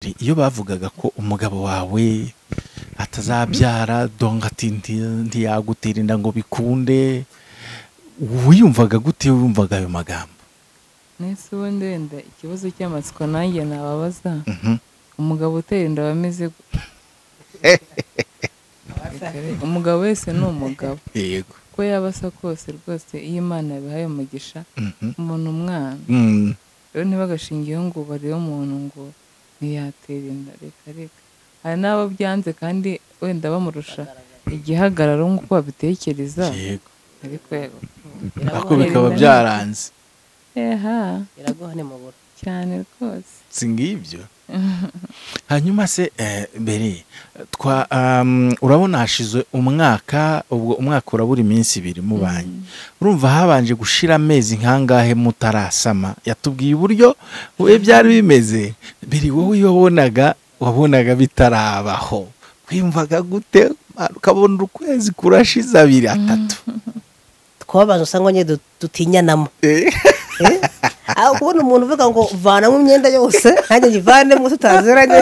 iyo bavugaga ko umugabo wawe atazabyara donka ati ntiyagutera inda ngo bikunde wiyumvaga gute wumvaga ayo magambo nese ubundi wenda ikibazo cy'amatsiko nanjye nababaza umugabo utera inda aba ameze gute umugabo wese ni umugabo yego uko yaba asa kose rwose iyo imana yabihaye umugisha umuntu umwana Mm. rero ntibagashingiyeho ngo barebe umuntu ngo ntiyatera inda reka reka hari n'abo byanze kandi wenda bamurusha igihagararo nk'uko babitekereza yego ariko yego ariko bikaba byaranze eha biragoha nimubura cyane rwose si ngibyo hanyuma se eh, bere twa um, urabona hashize umwaka ubwo umwaka urabura iminsi ibiri mubanye urumva habanje gushira amezi nkangahe mutarasama yatubwiye uburyo we byari bimeze bere wowe iyo wabonaga wabonaga bitarabaho kwiyumvaga gute ukabona ukwezi kurashize abiri atatu twababaza usanga nyine du- dutinyanamo Eh? aho kubona umuntu uvuga ngo vanamo imyenda yose nanjye nyivanemo tutaziranye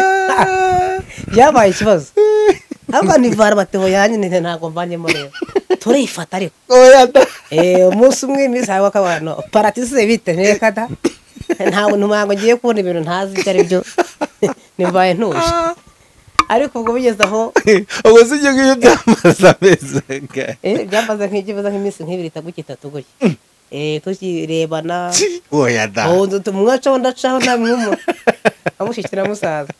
byabaye ikibazo ariko ntivana batebo yanjye nyine ntabwo mvanyemo rero turayifata ariko Oya da. Eh, umunsi umwe iminsi hawe akabano paratise bite ntekada ntabwo ntumango ngiye kubona ibintu ntazi ibyo ari byo nimbaye ntuje ariko ubwo bigeze aho ubwo si ibyo ngibyo byamaze amezi angahe eh, byamaze nk'ikibazo nk'iminsi nk'ibiri itatu itatu gutya Eh, tukirebana oya da ubu nzu tumwacaho ndacaho nta mwumu amushyikira musaza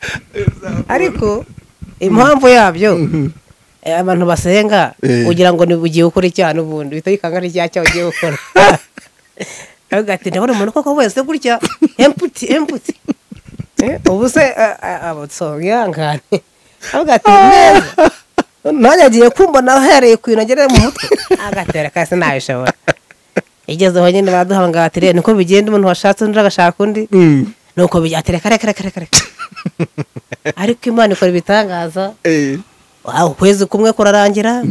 ariko impamvu yabyo eh, abantu basenga Eh. ugira ngo ni- ugiye gukora icyaha n'ubundi uhita wikanga n'icyaha cyawe ugiye gukora aravuga ati ndabona umuntu koko wese gutya emputi emputi Eh, ubu se abatsongihangane aravuga ati neza nanjye agiye kumbona ahereye ku bintu agera mu mutwe agatera kasi nabishobora igezeho nyine baduhanga bati rero niko bigenda umuntu washatse undi agashaka undi Mm. nuko bijyate reka reka reka reka reka ariko imana ikora ibitangaza Eh. aho ukwezi kumwe kurarangira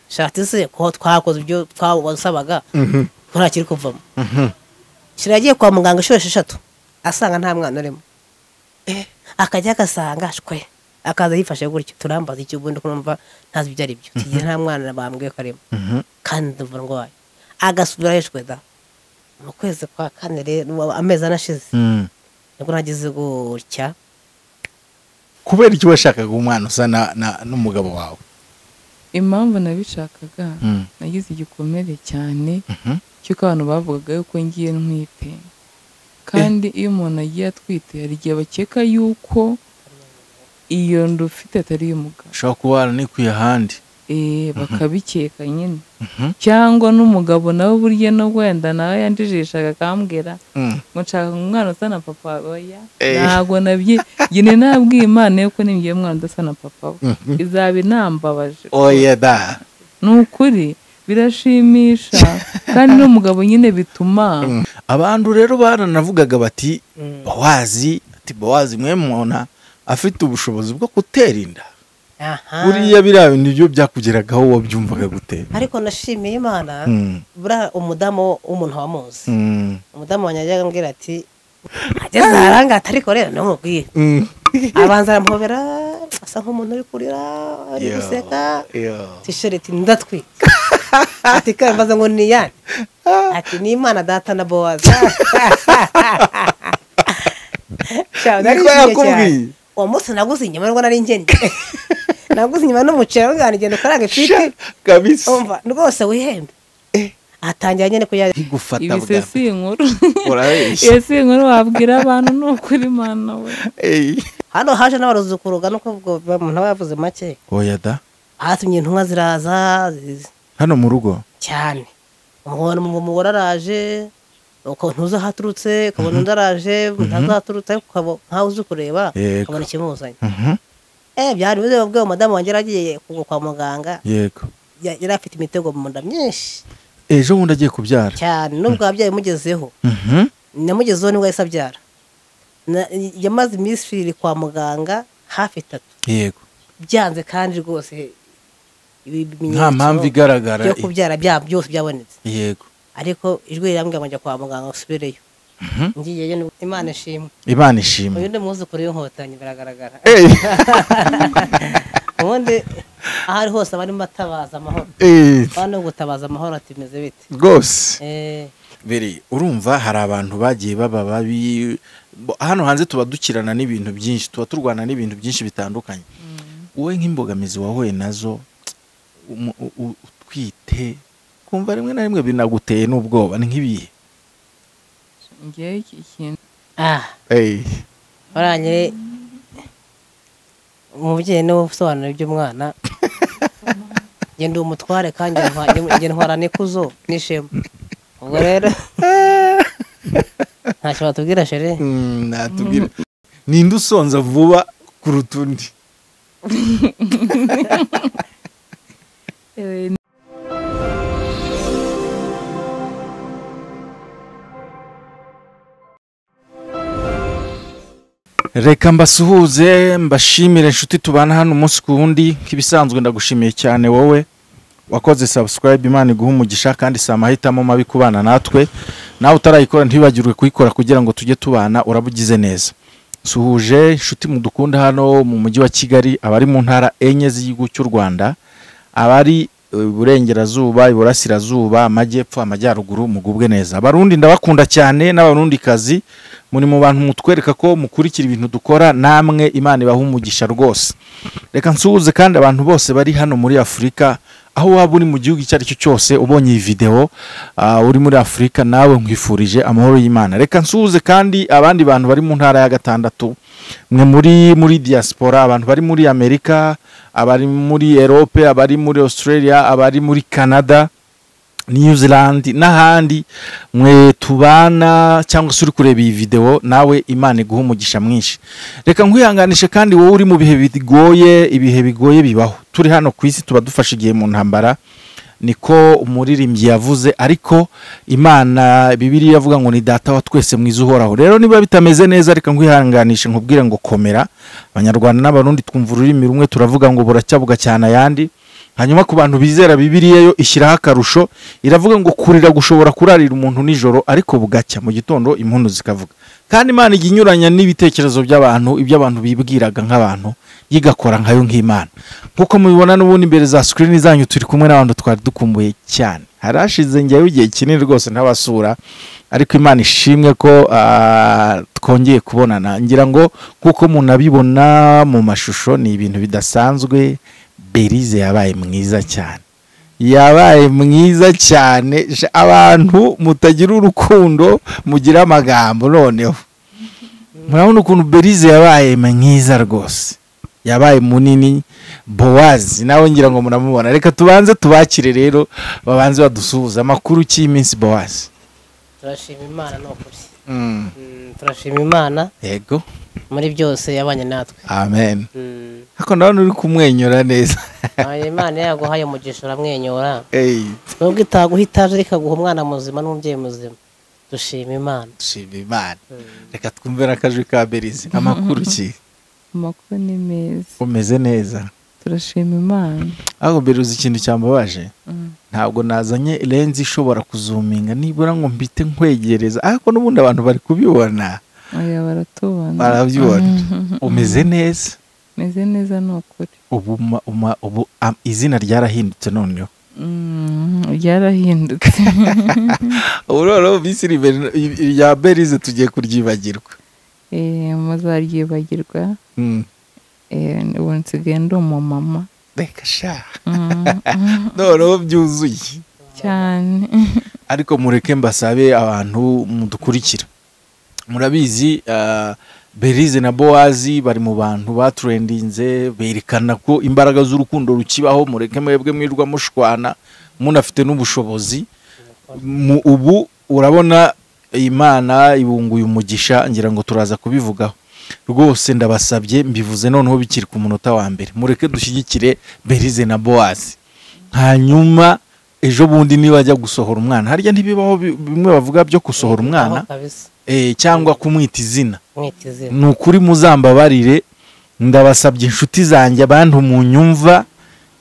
shati se ko twakoze ibyo twasabaga ntakiri kuvamo shira yagiye kwa muganga inshuro esheshatu asanga nta mwana urimo akajya agasanga shwe akaza yifashe gutyo turambaza iki ubundi kumva ntazi ibyo ari byo tugiye nta mwana bambwiye ko arimo Mhm. kandi ndumva ndwaye agasubira hejwe da mu kwezi kwa kane rero amezi anashize Mm. nibwo nagize gutya kubera iki washakaga umwana usa na- na- n'umugabo wawe impamvu nabishakaga Mm. nagize igikomere cyane Mhm. cy'uko abantu bavugaga yuko ngiye ntwite kandi iyo umuntu agiye atwite hari igihe bakeka yuko iyo nda ufite atari iy'umugabo ushobora kuba waranikuye ahandi eh bakabikeka nyine cyangwa n'umugabo nawe burya no wenda nawe yanjijishaga akambwira Mm. ngo nshaka umwana usa na papa we oya Eh. ntabwo nabye njye nabwiye imana yuko nimbiye umwana udasa na papa we Mhm. izaba inambabaje oya da ni ukuri birashimisha kandi n'umugabo nyine bituma abantu rero baranavugaga bati bawazi ati bawazi mwe mwona afite ubushobozi bwo gutera inda aha buriya biriya bintu byo byakugeragaho wabyumvaga gute ariko nashimiye imana Mm. buriya umudamu w'umuntu wamuzi Mm. umudamu wanjye yajyaga ambwira ati ageze aharangata ariko rero ntumubwire Mm. abanza aramuhobera asa nk'umuntu uri kurira ari Yo. guseka Yo. tishiriti ndatwika ati kandi mbaza ngo ni iyande ati ni imana data na bowaza Cyane, Niko narishimye yakubwiye? cyane. uwo munsi naguze inyama nubwo nari ngennye naguze inyama n'umuceri avuga ngo genda ukarange Sha, ifite kabisa umva rwose wihembe atangira nyine kuyarya igufata ibise bwa si inkuru urabeshya iyo si inkuru wabwira abantu ni ukuri mana we Ey. hano haje n'abaruzukuruga nuko ubwo umuntu aba yavuze make oya da hatumye intumwa ziraza ziza hano mu rugo cyane umugore umugore araje uko ntuzi aho aturutse ukabona undi araje ntazaturutse ariko ukaba- nkaho uzi kureba Yego. ukabona ikimuzanye Mhm. eh byari bize ubwo madamu wanjye yari agiye kugwa kwa muganga yego ya- yari afite imitego mu nda myinshi ejo bundi agiye kubyara cyane nubwo ababyeyi bimugezeho Mhm. namugezeho nibwo yahise abyara Na- yamaze iminsi irindwi kwa muganga hafi itatu yego byanze kandi rwose ibi- ibimenyetso nta mpamvu igaragara byo kubyara bya byose byabonetse yego ariko ijwi rirambwira ngo njya kwa muganga usubireyo ngiyeyo n'ubu- imana ishimwe imana ishimwe uyu ni umwuzukuru w'inkotanyi biragaragara Eh, ubundi aho ari hose barimo batabaza amahoro eh, hano gutabaza amahoro ati meze bite rwose Eh, biri urumva hari abantu bagiye baba babi bo- hano hanze tuba dukirana n'ibintu byinshi tuba turwana n'ibintu byinshi bitandukanye wowe nk'imbogamizi wahuye nazo umu- u- u- utwite kumva rimwe na rimwe binaguteye n'ubwoba ni nk'ibihe ngewe iki kintu ah Eh, barangire umubyeyi niwe usobanura iby'umwana genda umutware kandi njye ntwara n'ikuzo n'ishema ubwo rero ntacyo batubwira shere mm, natubwire ninde usonza vuba kuruta undi Eh, reka mbasuhuze mbashimire inshuti tubana hano umunsi ku wundi nk'ibisanzwe ndagushimiye cyane wowe wakoze subscribe imana iguha umugisha kandi si amahitamo mabi kubana natwe nawe utarayikora ntibibagirwe kuyikora kugira ngo tujye tubana urabugize neza suhuje inshuti mudukunda hano mu mujyi wa kigali abari mu ntara enye z'igihugu cy'u rwanda abari eh, iburengerazuba iburasirazuba amajyepfo amajyaruguru mugubwe neza abarundi ndabakunda cyane n'abarundikazi muri mu bantu mutwereka ko mukurikira ibintu dukora namwe imana ibaha umugisha rwose reka nsuhuze kandi abantu bose bari hano muri afurika aho waba uri mu gihugu icyo ari cyo cyose ubonye iyi videwo ah, uri muri afurika nawe nkwifurije amahoro y'imana reka nsuhuze kandi abandi bantu bari mu ntara ya gatandatu mwe muri muri diaspora abantu bari muri amerika abari muri erope abari muri australia abari muri canada New Zealand n'ahandi mwe tubana cyangwa se uri kureba iyi videwo nawe imana iguha umugisha mwinshi reka nkwihanganishe kandi wowe uri mu bihe bigoye ibihe bigoye bibaho turi hano ku isi tuba dufashe igihe mu ntambara niko umuririmbyi yavuze ariko imana bibiriya iravuga ngo ni data wa twese mwiza uhoraho rero niba bitameze neza reka nkwihanganishe nkubwire ngo komera abanyarwanda n'abarundi twumva ururimi rumwe turavuga ngo buracyabuga cyane ayandi hanyuma ku bantu bizera bibiriya yo ishyiraho akarusho iravuga ngo kurira gushobora kurarira umuntu nijoro ariko bugacya mu gitondo impundu zikavuga kandi imana ijya inyuranya n'ibitekerezo by'abantu ibyo abantu bibwiraga nk'abantu yigakora nkayo nk'imana nk'uko mubibona n'ubundi imbere za sikirini zanyu turi kumwe n'abantu twari dukumbuye cyane hari hashize njyewe igihe kinini rwose ntabasura ariko imana ishimwe ko ah, twongeye kubonana ngira ngo kuko munabibona mu mashusho ni ibintu bidasanzwe berize yabaye mwiza cyane yabaye mwiza cyane sha, abantu mutagira urukundo mugira amagambo noneho murabona ukuntu berize yabaye mwiza rwose yabaye munini bowazi nawe ngira ngo muramubona reka tubanze tubakire rero babanze badusuhuza amakuru cy'iminsi bowazi turashima imana ni ukuri Mm, Mm, turashima imana yego muri byose yabanye natwe amen Mm, ariko ndabona uri kumwenyura neza ayo imana iyo yaguhaye umugisha uramwenyura eyi nubwo itaguha itaje ariko ikaguha umwana muzima n'umubyeyi muzima dushima imana shima imana Mm. reka twumve n'akajwi ka berize amakuru ki amakuru ni meza umeze neza turashima imana ahubwo mbere uzi ikintu cyambabaje Mm. ntabwo nazanye lenzi ishobora kuzuminga nibura ngo mbite nkwegereza ariko n'ubundi abantu bari kubibona oya baratubona barabyibona umeze neza meze neza ni ukuri ubu ma- uma- ubu am- izina ryarahindutse noneho Mm, ryarahindutse ubu noneho bisi ribe- rya berize tugiye kuryibagirwa Eh, muzaryibagirwa Mm. Eh, ubu nsigaye ndi umumama reka sha Mm, noneho byuzuye cyane ariko mureke mbasabe abantu mudukurikira murabizi ah, berize na bowazi bari mu bantu baturendinze berekana ko imbaraga z'urukundo rukibaho mureke mwebwe mwirwa mushwana munafite n'ubushobozi mu ubu urabona imana ibunguye umugisha ngira ngo turaza kubivugaho rwose ndabasabye mbivuze noneho bikiri ku munota wa mbere mureke dushyigikire berize na bowazi hanyuma ejo bundi niba ajya gusohora umwana harya ntibibaho bi- bimwe bavuga byo gusohora umwana Aho kabisa eh, cyangwa kumwita izina mwita izina ni ukuri muzambabarire ndabasabye inshuti zanjye abantu mu nyumva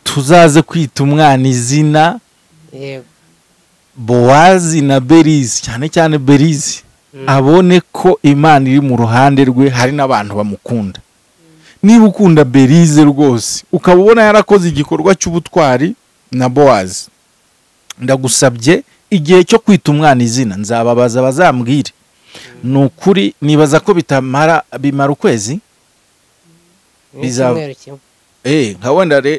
tuzaze kwita umwana izina yego bowazi na berizi cyane cyane berizi abone ko imana iri mu ruhande rwe hari n'abantu bamukunda niba ukunda berize rwose ukaba ubona yarakoze igikorwa cy'ubutwari na bowazi ndagusabye igihe cyo kwita umwana izina nzababaza bazambwire ni ukuri nibaza ko bitamara bimara ukwezi bizaba- n'icyumweru kimwe eee nka wenda re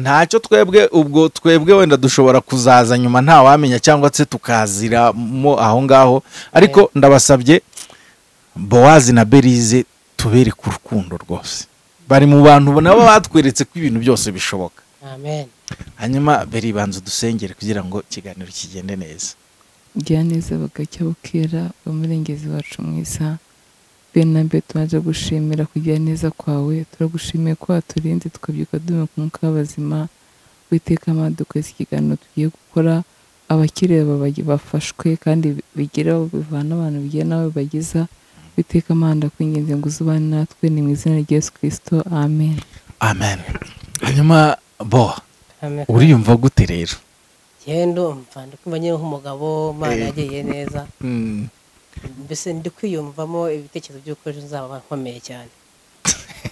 ntacyo twebwe ubwo twebwe wenda dushobora kuzaza nyuma ntawamenya cyangwa se tukaziramo aho ngaho ariko ndabasabye bowazi na berize tubereke urukundo rwose bari mu bantu nabo batweretse ko ibintu byose bishoboka amen hanyuma beribanza udusengere kugira ngo ikiganiro kigende neza gira neza bagacya bukera umurengezi wacu mwiza bene na mbere tumaze gushimira kugira neza kwawe turagushimiye ko waturinze tukabyuka dume ku mwuka w'abazima witeka amadukwezi ikiganiro tugiye gukora abakire baba- bafashwe kandi bigere aho bivana abantu bigira nawe bagiza witeka amanda kwingenzi ngo uzubane natwe ni mu izina rya yesu kirisito amen amen hanyuma bo amen uriyumva gute rero njyewe ndumva ndi kumva nyine nk'umugabo mwana yagiye neza mbese ndi kwiyumvamo ibitekerezo by'uko ejo nzaba nkomeye cyane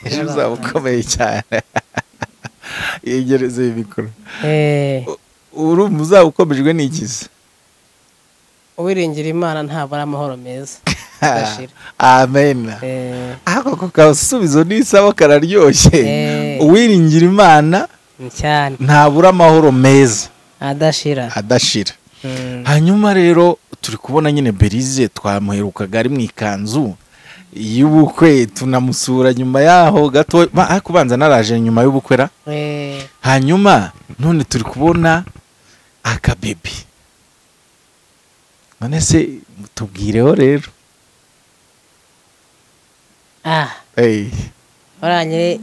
ejo uzaba ukomeye cyane yegereze imikoro Eh, urumva uzaba ukomejwe n'ikiza uwiringira imana ntabura amahoro meza Udashira. amen Eh, ako ko kasubizo n'isabo kararyoshye Eh. uwiringira imana ni cyane ntabura amahoro meza adashira adashira Mm. hanyuma rero turi kubona nyine berize twamuherukaga ari mu ikanzu y'ubukwe tunamusura nyuma yaho gato ba- ariko ubanza naraje nyuma y'ubukwe ra Eh, hanyuma none turi kubona akabebi none se tubwireho rero ah Hey. warangire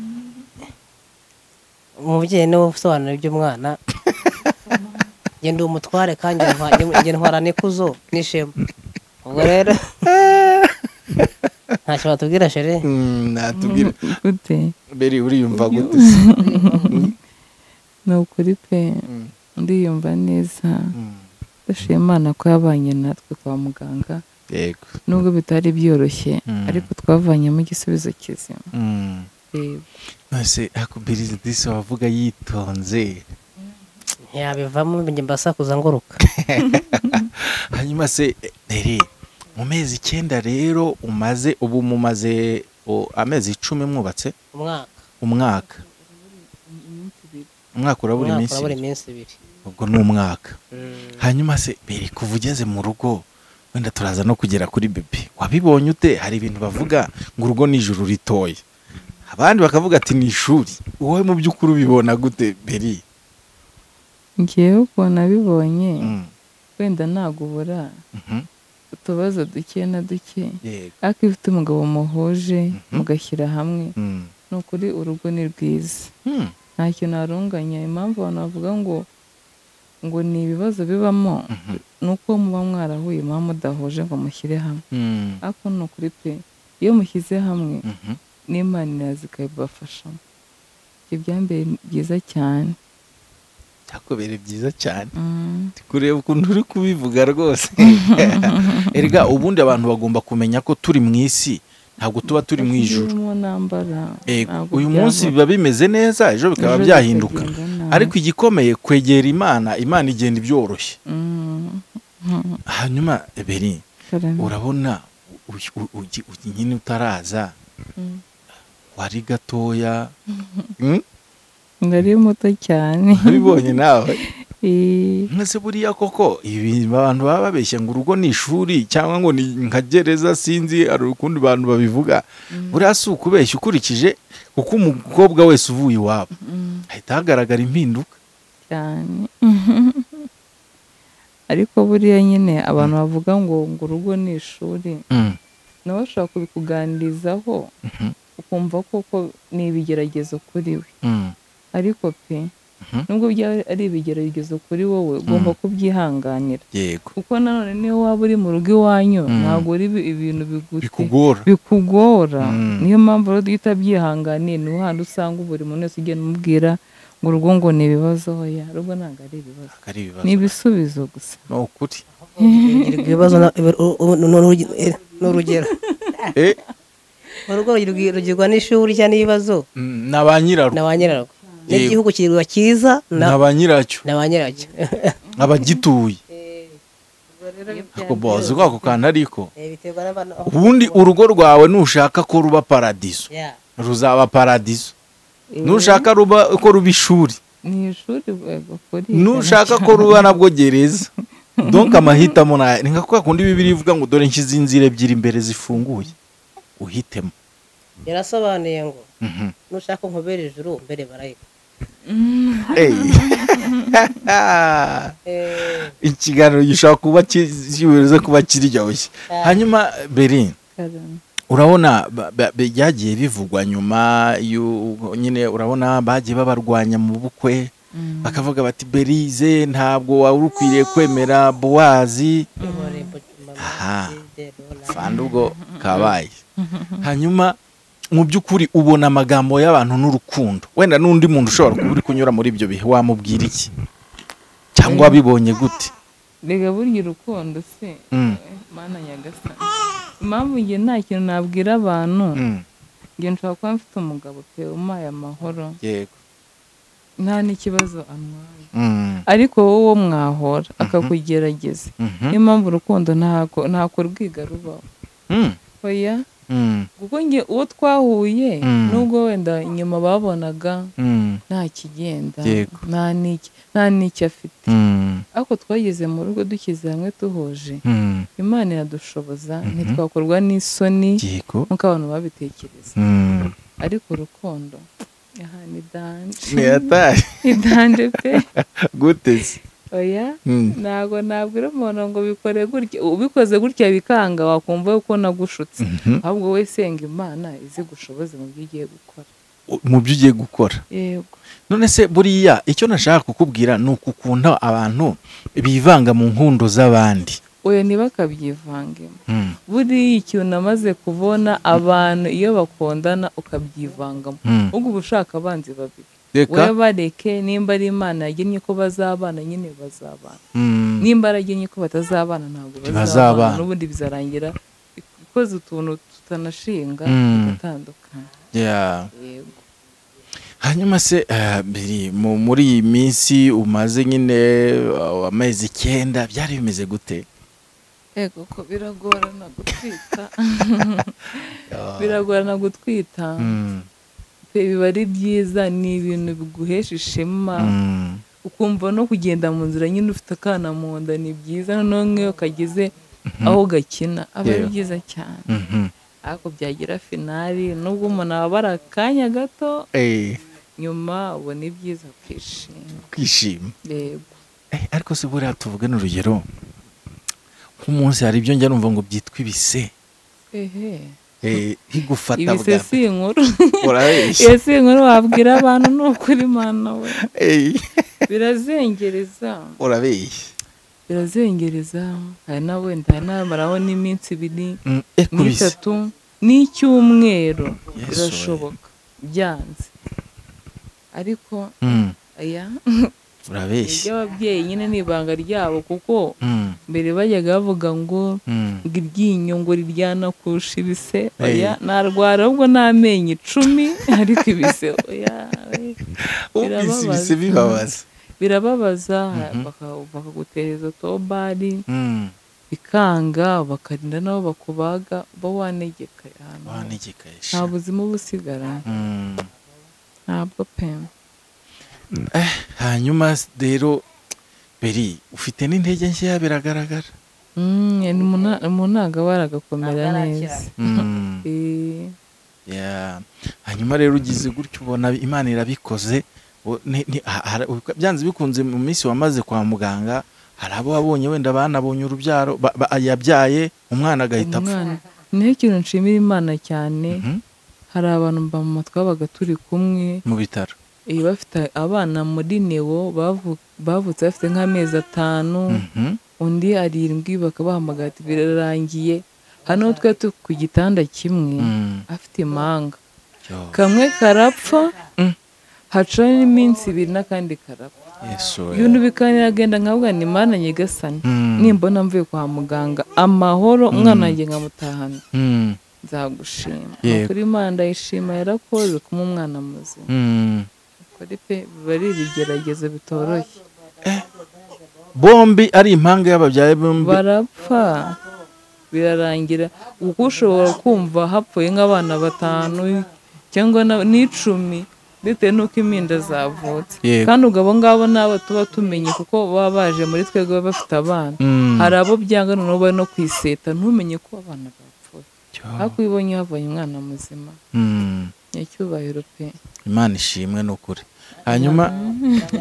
umubyeyi niwe usobanura iby'umwana genda umutware kandi ntwa- njye ntwara n'ikuzo n'ishema ubwo rero ntacyo batubwira shere Mm, natubwire gute beri uriyumva gute se? ni ukuri pe Mm, ndiyumva neza mm. ndashima imana ko yabanye natwe kwa muganga yego nubwo bitari byoroshye Mm. ariko twavanyemo igisubizo kizima Mm. Yego. nose akubiriza disi wavuga yitonze ntiyabivamo njye mbasakuza nguruka hanyuma se dere mu mezi icyenda rero umaze ubu mumaze o, amezi icumi mwubatse umwaka umwaka umwaka urabura umwaka iminsi urabura ibiri. iminsi ibiri ubwo ni umwaka Mm. hanyuma se bere kuva ugeze mu rugo wenda turaza no kugera kuri bebe wabibonye ute hari ibintu bavuga ngo urugo ni ijuru ritoya abandi bakavuga ati ni ishuri wowe mu by'ukuri ubibona gute beri ngewe ukuntu abibonye Mm, wenda nagubura mhm, utubazo duke na duke yego ariko iyo ufite umugabo muhuje mugashyira hamwe Mm, ni ukuri urugo ni rwiza mm, ntacyo narunganya impamvu abantu bavuga ngo ngo ni ibibazo bibamo mhm, ni uko muba mwarahuye muba mudahuje ngo mushyire hamwe mm, ariko ni ukuri pe iyo mushyize hamwe mhm, n'imana iraza ikabibafashamo ibyo byambaye byiza cyane byakubere byiza cyane Mm. kureba ukuntu uri kubivuga rwose erega ubundi abantu bagomba kumenya ko turi mu isi ntabwo tuba turi mu ijuru Ntakirimo nambara Ego, ntabwo uyu munsi byabura. biba bimeze neza ejo bikaba Ejo byahinduka bikagenda nabi. ariko igikomeye kwegera imana imana igenda ibyoroshye Mm. hanyuma beri Karame. urabona u- u- ugi- ugi- nyine utaraza Mm. wari gatoya Mm? ndari muto cyane ubibonye nawe Eh, mwese buriya koko ibi abantu baba babeshya ngo urugo ni ishuri cyangwa ngo ni nka gereza sinzi hari ukundi bantu babivuga buriya si ukubeshya ukurikije kuko umukobwa wese uvuye iwabo mm, hahita hagaragara impinduka cyane ariko buriya nyine abantu bavuga ngo ngo urugo ni ishuri nawe ashobora kubikuganirizaho ukumva koko ni ibigeragezo kuri we ariko pe nubwo byaba ari ibigero bigeze kuri wowe ugomba kubyihanganira yego kuko nanone niyo waba uri mu rugo iwanyu ntabwo ari ibi- ibintu bigute bikugora bikugora Mm. niyo mpamvu rero iyo utabyihanganiye niho hantu usanga buri muntu wese ugenda umubwira ngo urugo ngo ni ibibazo hoya urugo ntabwo ari ibibazo ari ni ibibazo ibisubizo gusa ni ukuri urubyiruko ibibazo na- ibi- u- u- ni urugi- eh, ni urugero Eh, urugo rugirwa- rugirwa n'ishuri cyangwa n'ibibazo mm, na ba nyirarwo na ba nyirarwo Yego. n'igihugu kirwa cyiza na na ba nyiracyo na ba nyiracyo abagituye ako bozi ako kantu ariko Eh, biterwa n'abantu aho- ubundi urugo rwawe nushaka ko ruba paradizo Yeah. ruzaba paradizo nushaka ruba ko ruba ishuri ni ishuri rwego kuri nushaka ko ruba nabwo gereza donka amahitamo nayo ni nka kwa kundi bibiri ivuga ngo dore nshyize inzira ebyiri imbere zifunguye uhitemo yarasobanuye ngo Mhm. nushaka nkubera ijuru mbere barayika Ey. ikiganiro gishobora kuba kibuze kuba kiryoshye hanyuma berin Karame. urabona ba- ba- ba- byagiye bivugwa nyuma y'u- nyine urabona bagiye babarwanya mu bukwe Mm. bakavuga bati berize ntabwo wari ukwiriye kwemera bowazi Aha. fanda ubwo kabaye hanyuma mu by'ukuri ubona amagambo y'abantu n'urukundo wenda n'undi muntu ushobora kuba uri kunyura muri ibyo bihe wamubwira iki cyangwa wabibonye gute rega burya urukundo se Mm. Eh, mana nyagasani impamvu njye nta kintu nabwira abantu Mm, njye nshobora kuba mfite umugabo pe umpaye amahoro yego nta n'ikibazo antwaye Mm, ariko wowe uwo mwahora akakugerageza mhm, niyo mpamvu urukundo ntako ntako rwiga rubaho mm, oya mm, kuko njye uwo twahuye Mm. nubwo wenda inyuma babonaga mm, nta kigenda Yego. nta n'iki nta n'iki afite mm, ariko twageze mu rugo dushyize hamwe duhuje mm, imana iradushoboza Mhm. ntitwakorwa n'isoni yego nk'uko abantu babitekereza Mm. ariko urukundo aha ni danje ni atari ni danje pe gute se oya Mm, ntabwo nabwira umuntu ngo bikore gutya ubikoze gutya bikanga wakumva yuko nagushutse mhm. ahubwo we senga imana izi gushoboze mu byo ugiye gukora mu byo ugiye gukora yego none se buriya icyo nashaka kukubwira ni ukukunda abantu bivanga mu nkundo z'abandi oya ntibakabyivangemo Mm, buriya ikintu namaze kubona abantu iyo bakundana ukabyivangamo mm. ubwo uba ushaka abanzi babiri reka wowe bareke nimba ari imana yagennye ko bazabana nyine bazabana Mm. nimba aragennye ko batazabana ntabwo Ntibazabana. bazabana n'ubundi bizarangira ikoze utuntu tutanashinga Mm. tugatandukana Yeah. yego hanyuma se eh, biri mu- muri iyi minsi umaze nyine eh, amezi icyenda byari bimeze gute yego ko biragorana gutwita biragorana gutwita Mm, pe biba ari byiza ni ibintu biguhesha ishema mm, ukumva no kugenda mu nzira nyine ufite akana mu nda ni byiza noneho nk'iyo kageze aho gakina aba ari Yeah. byiza cyane mhm. ariko byagira finali nubwo umuntu aba ari akanya gato Eh, nyuma ubona ibyiza kwishima kwishima yego Eh, ariko se buriya tuvuge n'urugero nk'umunsi hari ibyo njya numva ngo byitwa ibise ehe Eh, higufata ibise bwa si inkuru urabeshya iyo si inkuru wabwira abantu ni ukuri mana we Eh, birazengereza urabeshya birazengereza hari na wenda hari n'abamaraho n'iminsi ibiri Mm, eh, ku bise n'itatu n'icyumweru Yesu birashoboka byanze ariko Mm, aya urabeshya iby'ababyeyi nyine ni ibanga ryabo kuko Mm, mbere bajyaga bavuga ngo mm, ngo iryinyo ngo riryana kurusha ibise Hey. oya narwara ahubwo n'amenyo icumi ariko ibise oya we, ubwise ibise birababaza. bibabaza birababaza Mhm. baka- bakagutereza tobari Mm, bikanga bakarinda nabo bakubaga uba wanegeka ahantu hose. wanegekesha nta buzima uba usigara Mm. ntabwo pe hanyuma rero beri ufite n'intege nkeya biragaragara Mm, ni muna- umunaga waragakomera Ntabwo neza arakira. Mm, Eh, yeah. hanyuma rero ugize gutyo ubona imana irabikoze O- ni- ni- ha- ha- byanze bikunze mu minsi wamaze kwa muganga hari abo wabonye wenda banabonye urubyaro ba- ba- yabyaye umwana agahita apfa umwana niho ikintu nshimira imana cyane Mhm, hari abantu mba mu mutwe wabaga turi kumwe mu bitaro Eh, bafite abana muri newo bavu- bavutse bafite nk'amezi atanu Mhm. undi arindwi bakabahamagara ati birarangiye hano twe turi ku gitanda kimwe Mm. afite impanga Yo. kamwe karapfa Mm. hacaho n'iminsi ibiri n'akandi karapfa Yesu we. ibintu bikaniragenda nkavuga ni mana nyagasani Mm. nimbona mvuye kwa muganga amahoro umwana wanjye nkamutahana Mm. nzagushima Yego. kuri Imana ndayishima yarakoze kuma umwana muzima Mm. kuri pe biba ari ibigeragezo bitoroshye bombi ari impanga y'ababyaye bombi barapfa birarangira kuko ushobora kumva hapfuye nk'abana batanu cyangwa na- n'icumi bitewe n'uko impinda zavutse Yego. kandi ubwo abo ngabo ni abo tuba tumenye kuko baba baje muri twebwe baba bafite abana Mm. hari abo byanga noneho bari no kwiseta ntumenye ko abana bapfuye Yo. ariko iyo ubonye havanye umwana muzima Mm. nyacyubahiro pe imana ishimwe n'ukuri hanyuma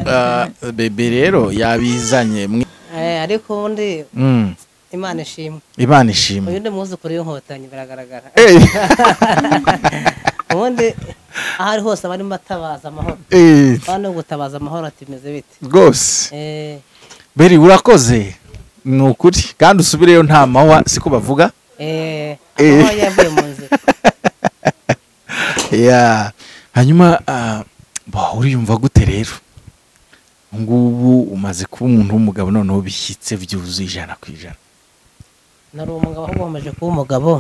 ah, bebe rero yabizanye mwi- Eh, ariko ubundi Mm. imana ishimwe imana ishimwe uyu ni umwuzukuru w'inkotanyi biragaragara Eh, ubundi aho ari hose barimo batabaza amahoro eh, bano gutabaza amahoro ati meze bite rwose Eh, beri urakoze ni ukuri kandi usubireyo nta mahwa siko bavuga eh, Eh. amahoro yavuye mu nzira Yeah. hanyuma ah, bah, uriyumva gute rero ngubu umaze kuba umuntu w'umugabo noneho bishyitse byuzuye ijana ku ijana nari umugabo ahubwo nkomeje kuba umugabo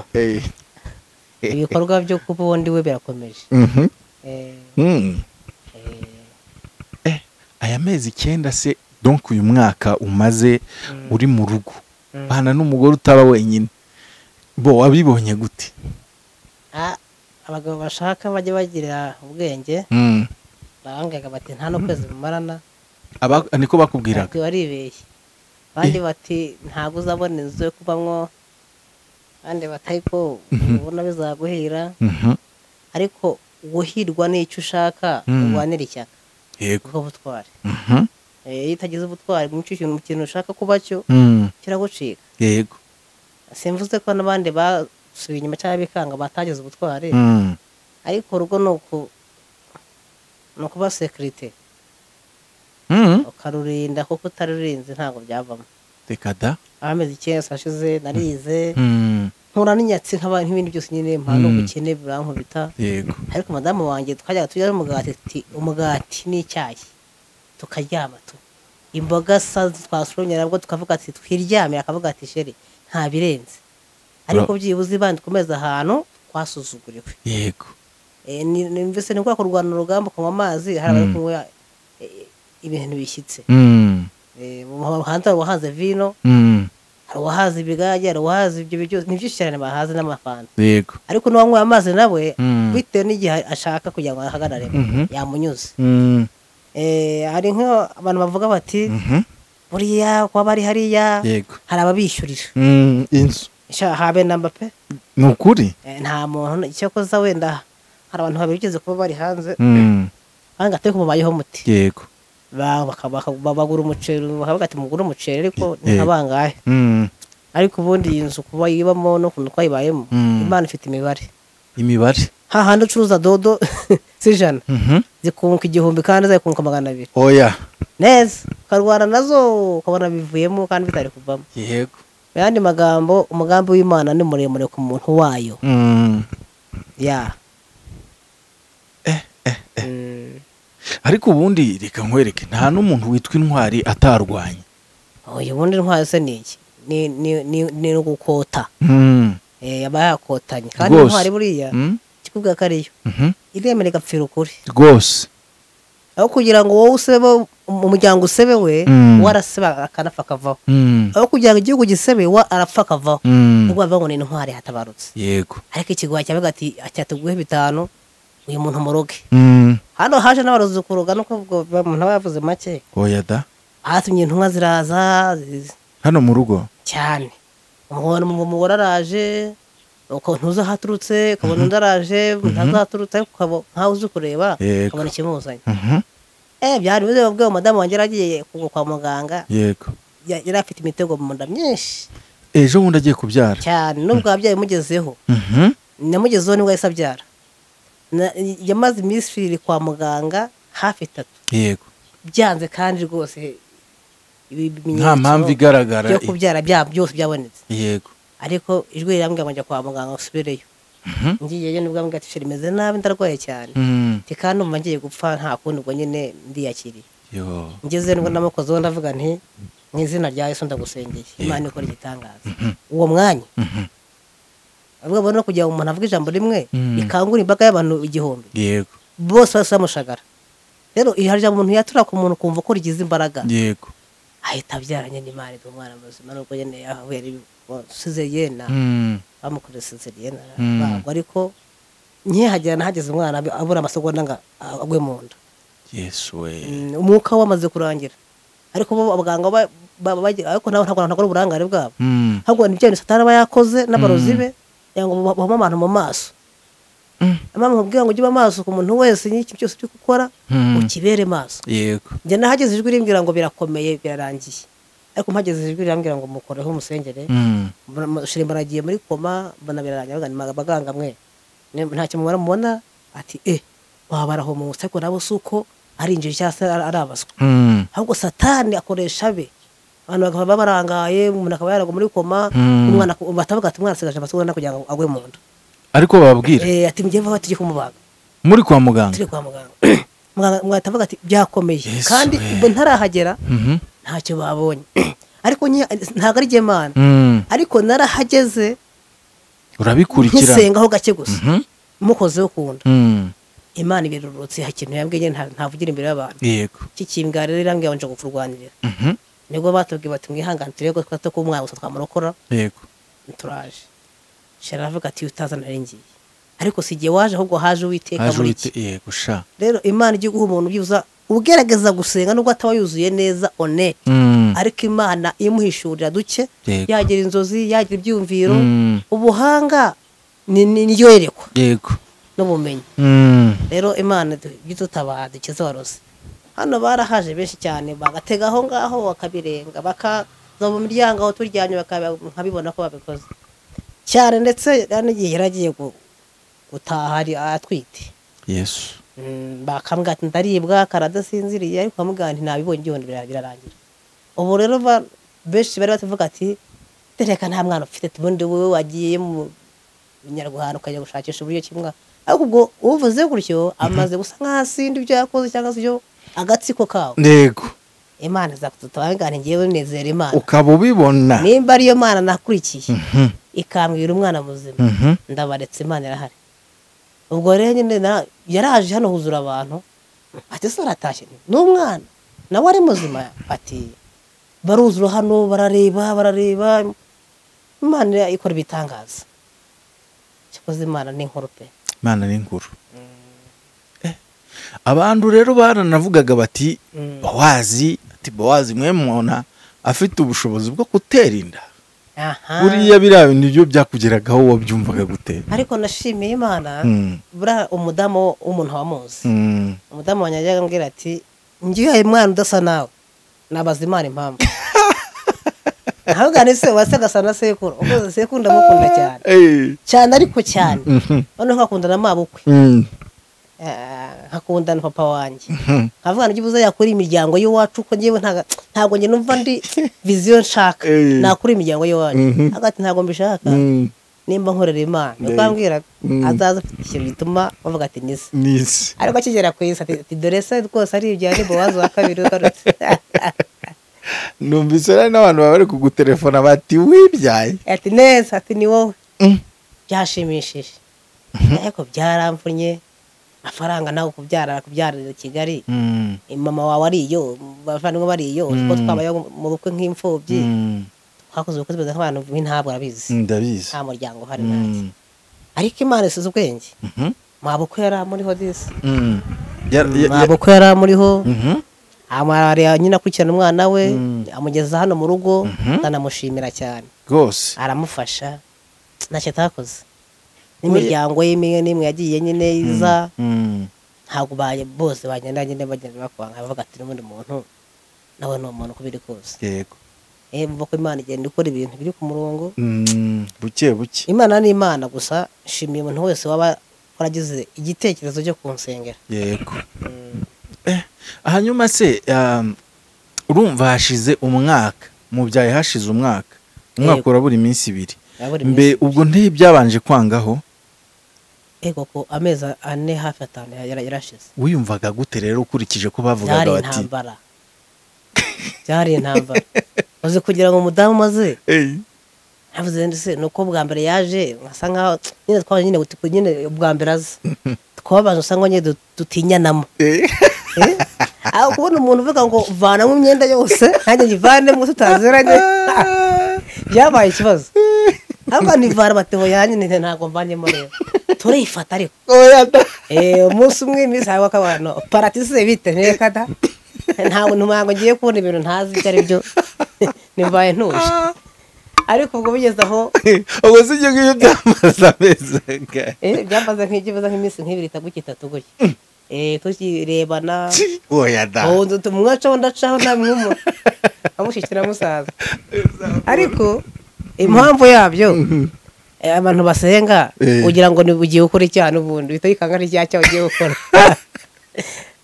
ibikorwa byo kuba undi we birakomeje Mhm. Eh, Mm. eh, Eh, aya mezi icyenda se donc uyu mwaka umaze Mm. uri mu rugo Mm. bana n'umugore utaba wenyine bo wabibonye gute ah, abagabo bashaka bajye bagira ubwenge Mm. barambwiraga bati nta n'ukwezi bumarana Aba- niko bakubwiraga ati waribeshye abandi bati ntabwo uzabona inzu yo kubamwo abandi bati ariko ubona bizaguhira Mhm. ariko guhirwa n'icyo ushaka Mm. urwanira ishyaka yego ubwo butwari Mhm. Eh, iyo utagize ubutwari mu kintu mu kintu ushaka kuba cyo Mm. kiragucika yego simvuze ko n'abandi basubiye inyuma cyangwa bikanga batagize ubutwari Mm. ariko urugo ni uku ni ukuba sekirite Mm. ukarurinda kuko utarurinze ntabwo byavamo reka da amezi icyenda ashize narize Mm. nkura n'inyatsi nk'aba- nk'ibindi byose nyine mpano Mm. ubukene burankubita yego ariko madamu wanjye twajyaga turya umugati ati umugati n'icyayi tukaryama tu imboga sa twasoromye nabwo tukavuga ati twiryamire akavuga ati sheri nta birenze ariko byibuze ibandi ukomeza ahantu twasuzuguriwe yego Eh, ni- ni- mbese ni kwa kurwana urugamba kunywa amazi hari abari Mm. kunywa eh, ibintu bishyitse Mm. Eh, mu muhanda hari uwahaze vino Mm. hari uwahaze ibigage hari uwahaze ibyo biryo ni byinshi cyane bahaze n'amafanta yego ariko n'uwanyweye amazi nawe Mm. bitewe n'igihe ashaka kugira ngo ahagarare Mhm. yamunyuze Mm. Eh, hari nk'abantu bavuga bati Mhm. buriya kuba bari hariya yego hari ababishyurira Mm. inzu Sha, habe namba pe ni ukuri Eh, nta muntu icyakoze wenda hari abantu babigeze kuba bari hanze Mm. banga ate kumubayeho muti yego ba- baka- baka- ba- bagura umuceri bakavuga ati mugure umuceri ariko Yego. ni nkabangahe Mm. ariko ubundi iyi nzu kuba yibamo n'ukuntu twayibayemo Mm. imana ifite imibare imibare hahandi ucuruza dodo z'ijana Mhm. zikunguka igihumbi kandi zayikunguka magana abiri oya neza ukarwana nazo ukabona bivuyemo kandi bitari kuvamo yego mu yandi magambo umugambi w'imana ni muremure ku muntu wayo Mm. ya Eh, eh, Mm. ariko ubundi reka nkwereke nta n'umuntu witwa intwari atarwanya oya ubundi intwaro se ni iki Ni- ni- ni- ni ugukota Mm. Eh, aba yakotanye kandi Rwose. intwari buriya Mm. ikikubwira ko ariyo Mhm. iremera igapfira ukuri rwose aho kugira ngo wowe usebe umuryango usebewe Mm. we araseba akanapfa akavaho Mm. aho kugira ngo igihugu gisebe we arapfa akavaho Mm. nubwo bavuga ngo ni intwari hatabarutse yego ariko ikigwa cyavuga ati cyatuguhe bitanu uyu muntu muroge Mm. hano haje n'abarozi kuroga nuko ubwo umuntu aba yavuze make oya da hatumye intumwa ziraza zi- hano mu rugo cyane umugore umugore araje ukuntu uzi aho aturutse ukabona undi araje ntazaturutse ariko ukaba nkaho uzi kureba Yego. ukabona ikimuzanye Mhm. Eh, byari bimeze babwiye umudamu wanjye yaragiye ku- kwa muganga yego ya- yari afite imitego mu nda myinshi ejo bundi agiye kubyara cyane nubwo ababyeyi mugezeho Mhm. namugezeho nibwo yahise abyara Na- yamaze iminsi ibiri kwa muganga hafi itatu yego byanze kandi rwose ibi bimenyetso nta mpamvu igaragara byo kubyara bya- byose byabonetse yego ariko ijwi rirambwira ngo njya kwa muganga usubireyo Mhm. ngiyeyo nibwo ambwira ati "Sheri, meze nabi ndarwaye cyane Mm, ati kandi numva ngiye gupfa nta kundi ubwo nyine ndiyakiriye yo ngeze nibwo namukozeho ndavuga nti mu izina rya yesu ndagusengeye imana ikora igitangaza uwo mwanya Mhm. avuga ngo no kugira ngo umuntu avuge ijambo rimwe Mm. rikangura imbaga y'abantu igihumbi yego bose bose bamushagara rero hari ijambo umuntu yatura ku muntu kumva ko rigize imbaraga yego ahita abyaranye n'imana iduha umwana muzima nubwo nyine yahuye sizeriyena Mm, bamukoreye sizeriyena Mm. ntabwo ariko nkihagera nahageze umwana ab- abura amasegonda ngo agwe mu nda yesu we Mm, umwuka we wamaze kurangira ariko bo abaganga ba- ba- bagira- ariko nabo ntabwo ntabwo ari uburangare bwabo Mm, ahubwo ni ibyo satani aba yakoze n'abarozi Mm. be kugira ngo bahome abantu mu maso mm, amama mubwira ngo ujye amaso ku muntu wese n'iki cyose uri gukora mm, ukibere maso yego njye nahageze ijwi rimbwira ngo birakomeye birarangiye ariko mpageze ijwi rirambwira ngo mukoreho umusengere Mm, shirima aragiye muri koma mbona birarangiye bagana abaganga mwe Ne- ntacyo mubona mubona ati e wabaraho mu nsi ariko nabo si uko ari injiri cyangwa se ari ari abaswa mm, ahubwo satani akoresha be abantu bakaba barangaye umuntu akaba yaragwa muri koma Mm. umwana ak- batavuga ati umwana asigaje amasogonda kugira ngo agwe mu nda ariko bababwira Eh, ati mujye vuba tujye kumubaga muri kwa muganga turi kwa muganga muganga muganga atavuga ati byakomeye Yesu kandi we. ubwo ntarahagera Mhm. ntacyo babonye ariko nyi- ntabwo ari gemana Mm, ariko narahageze urabikurikirana nkisengaho gake gusa Mhm. mukozeho kunda Mm, imana ibirurutse nta kintu yambwiye nta- ntavugira imbere y'abantu yego iki kimbwa rero irambwira ngo nje kukurwanirira Mhm. nibwo batubwiye bati mwihangane turebe ko twata ko umwana gusa twamurokora yego turaje shara aravuga ati utaza nari ngiye ariko si igihe waje ahubwo haje uwiteka haje muri uhite iki yego sha rero imana ijya guha umuntu byibuza ugerageza gusenga nubwo ataba yuzuye neza one Mm, ariko imana imuhishurira duke Yego. yagira inzozi yagira ibyiyumviro Mm. ubuhanga ni- ni ni ryo yerekwa yego n'ubumenyi Mm, rero imana dutabaha dukize warose hano barahaje benshi cyane bagatega aho ngaho bakabirenga bakaza mu miryango aho turyamye bakaba- nkabibona ko babikoze cyane ndetse hari n'igihe yari agiye gu- gutaha ari atwite yesu Mm, bakambwira ati ndaribwa karadasinziriye ariko bamubwira nti nabibonye igihumbi bira- birarangira ubu rero ba- benshi bari batavuga ati reka nta mwana ufite ubundi wowe wagiye mu binyarwanda ukajya gushakisha uburyo kimwe ariko ubwo uvuze gutyo amaze gusa nk'aho asindi ibyo yakoze cyangwa se ibyo agatsiko kawe yego imana izakututabangaye ngewe nezera imana ukaba ubibona nimba ariyo mana nakurikiye Mhm, ikambwira umwana muzima mhm. ndabaretse imana irahari ubwo rero nyine na- yaraje hano huzura abantu ati se aratashye n'umwana nawe ari muzima ati baruzura hano barareba barareba imana ikora ibitangaza cyakoze imana ni nkuru pe imana ni nkuru Eh, abantu rero baranavugaga bati Mm. bowazi ati bowazi mwe mwona afite ubushobozi bwo gutera inda Aha. buriya biriya bintu byo byakugeragaho wabyumvaga gute ariko nashimiye imana Mm, buriya umudamu w'umuntu wamuzi mm. umudamu wanjye yajyaga ambwira ati ngiye mwana udasa nawe nabaza imana impamvu ntabwo se wasi agasa na sekuru ukoze sekuru ndamukunda cyane Eh, cyane ariko cyane mhm, noneho nkakunda na mabukwe mm, Eh, nkakunda na papa wanjye mhm. nkavuga ngo ubuze yakura imiryango y'iwacu ko ngewe ntaga- ntabwo njye numva ndi viziyo nshaka Eh. nakura imiryango y'iwacu Mhm. hagati ntabwo mbishaka Mm, nimba nkorera imana Eh. nuko ambwira Mm. azaza afite ikintu gituma bavuga ati nise nisi ariko akigera ku isi ati ati dore se rwose ari ibya ni bowazi wa kabiri ugarutse numvise rero n'abantu baba bari kugutelefona bati wibyaye ati neza ati ni wowe Mm, byashimishije ariko byaramvunye amafaranga nawe kubyara kubyarira i kigali mm, mama wawe ariyo abavandimwe bariyo kuko Mm. twabayeho mu bukwe nk'imfubyi mm, twakoze ubukwe bwiza nk'abantu b'intabwo arabizi ndabizi nta muryango uhari nanjye Mm, ariko imana isize ubwenge mhm, mwa bukwe yari amuriho disi mm. Ya- ya- mwa ya- bukwe yari amuriho Mhm, amara nyine akurikirana umwana we Mm. amugeza hano mu rugo Mhm. ndanamushimira cyane rwose aramufasha ntacyo atakoze n'imiryango y'imwe n'imwe yagiye nyine iza Mm, ntabwo baye bose bagenda nyine bagenda bakwanga bavuga ati n'ubundi muntu nawe ni umuntu uko biri kose yego eh mvuga ko imana igenda ikora ibintu biri ku murongo Mm, buke buke imana ni imana gusa nshimiye umuntu wese waba waragize igitekerezo cyo kunsengera yego Mm. Eh, hanyuma se um, urumva hashize umwaka mubyaye hashize umwaka umwaka Yego. urabura iminsi ibiri Urabura mbe iminsi- ubwo ntibyabanje kwangaho ego ko amezi ane hafi atanu yara- yara- yarashize wiyumvaga gute rero ukurikije ko byari bavugaga bati intambara byari intambara uzi kugira ngo umudamu umaze "Ey, navuze ndi se ni uko bwa mbere yaje nkasa nkaho nyine twaje nyine guti- nyine bwa mbere aza twabanje usanga nyine du- dutinyanamo eh." Eh? aho kubona umuntu uvuga ngo vanamo imyenda yose nanjye nyivanemo tutaziranye byabaye ikibazo ahubwo nivana amateho yanjye nyine ntabwo mvanyemo rero turayifata ariko Oya da. Eh, umunsi umwe iminsi hawe akabano paratise bite ntekada ntabwo ntabwo ngiye kubona ibintu ntazi ibyo ari byo nimbaye ntuje ariko ubwo bigeze aho ubwo si ibyo ngibyo byamaze amezi angahe eh, byamaze nk'ikibazo nk'iminsi nk'ibiri itatu itatu gutya Eh, tukirebana oya da ubu nzu tumwacaho ndacaho nta mwumura amushyikira musaza ariko impamvu yabyo eh, abantu basenga Eh. kugira ngo ni- ugiye gukora icyaha n'ubundi uhita wikanga n'icyaha cyawe ugiye gukora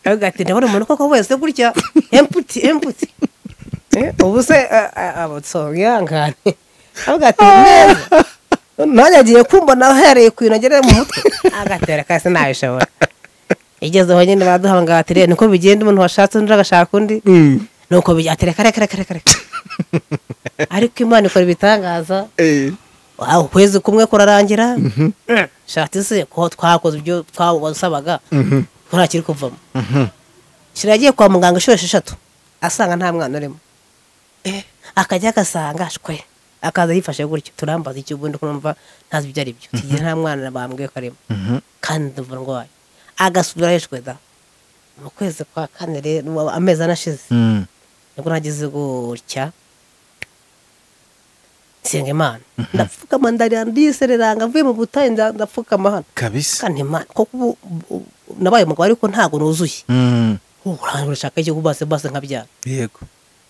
aravuga ati ndabona umuntu koko wese gutya emputi emputi Eh, ubu se abatsongihangane aravuga ati neza nanjye agiye kumbona uhereye ku bintu agerera mu mutwe agatera kasi ntabishobora igezeho nyine baduhamagara bati rero niko bigenda umuntu washatse undi agashaka undi Mm. nuko bijyate reka reka reka reka reka ariko imana ikora ibitangaza Eh. aho ukwezi kumwe kurarangira shati se ko twakoze ibyo twasabaga ko nta kiri kuvamo shira yagiye kwa muganga inshuro esheshatu asanga nta mwana urimo akajya agasanga shwe akaza yifashe gutyo turambaza icyo ubundi kumva ntazi ibyo ari byo tugiye nta mwana bambwiye ko arimo Mhm. kandi ndumva ndwaye agasubira hejwe da mu kwezi kwa kane rero amezi anashize Mm. nibwo nagize gutya nsenga imana ndapfukama ndarira ndisereranga mvuye mu butayu nda- ndapfukama hano kabisa kandi imana kuko ubu ubu- nabaye umugabo ariko ntabwo nuzuye Mm. urangura ushaka icyo kubase base nkabyara yego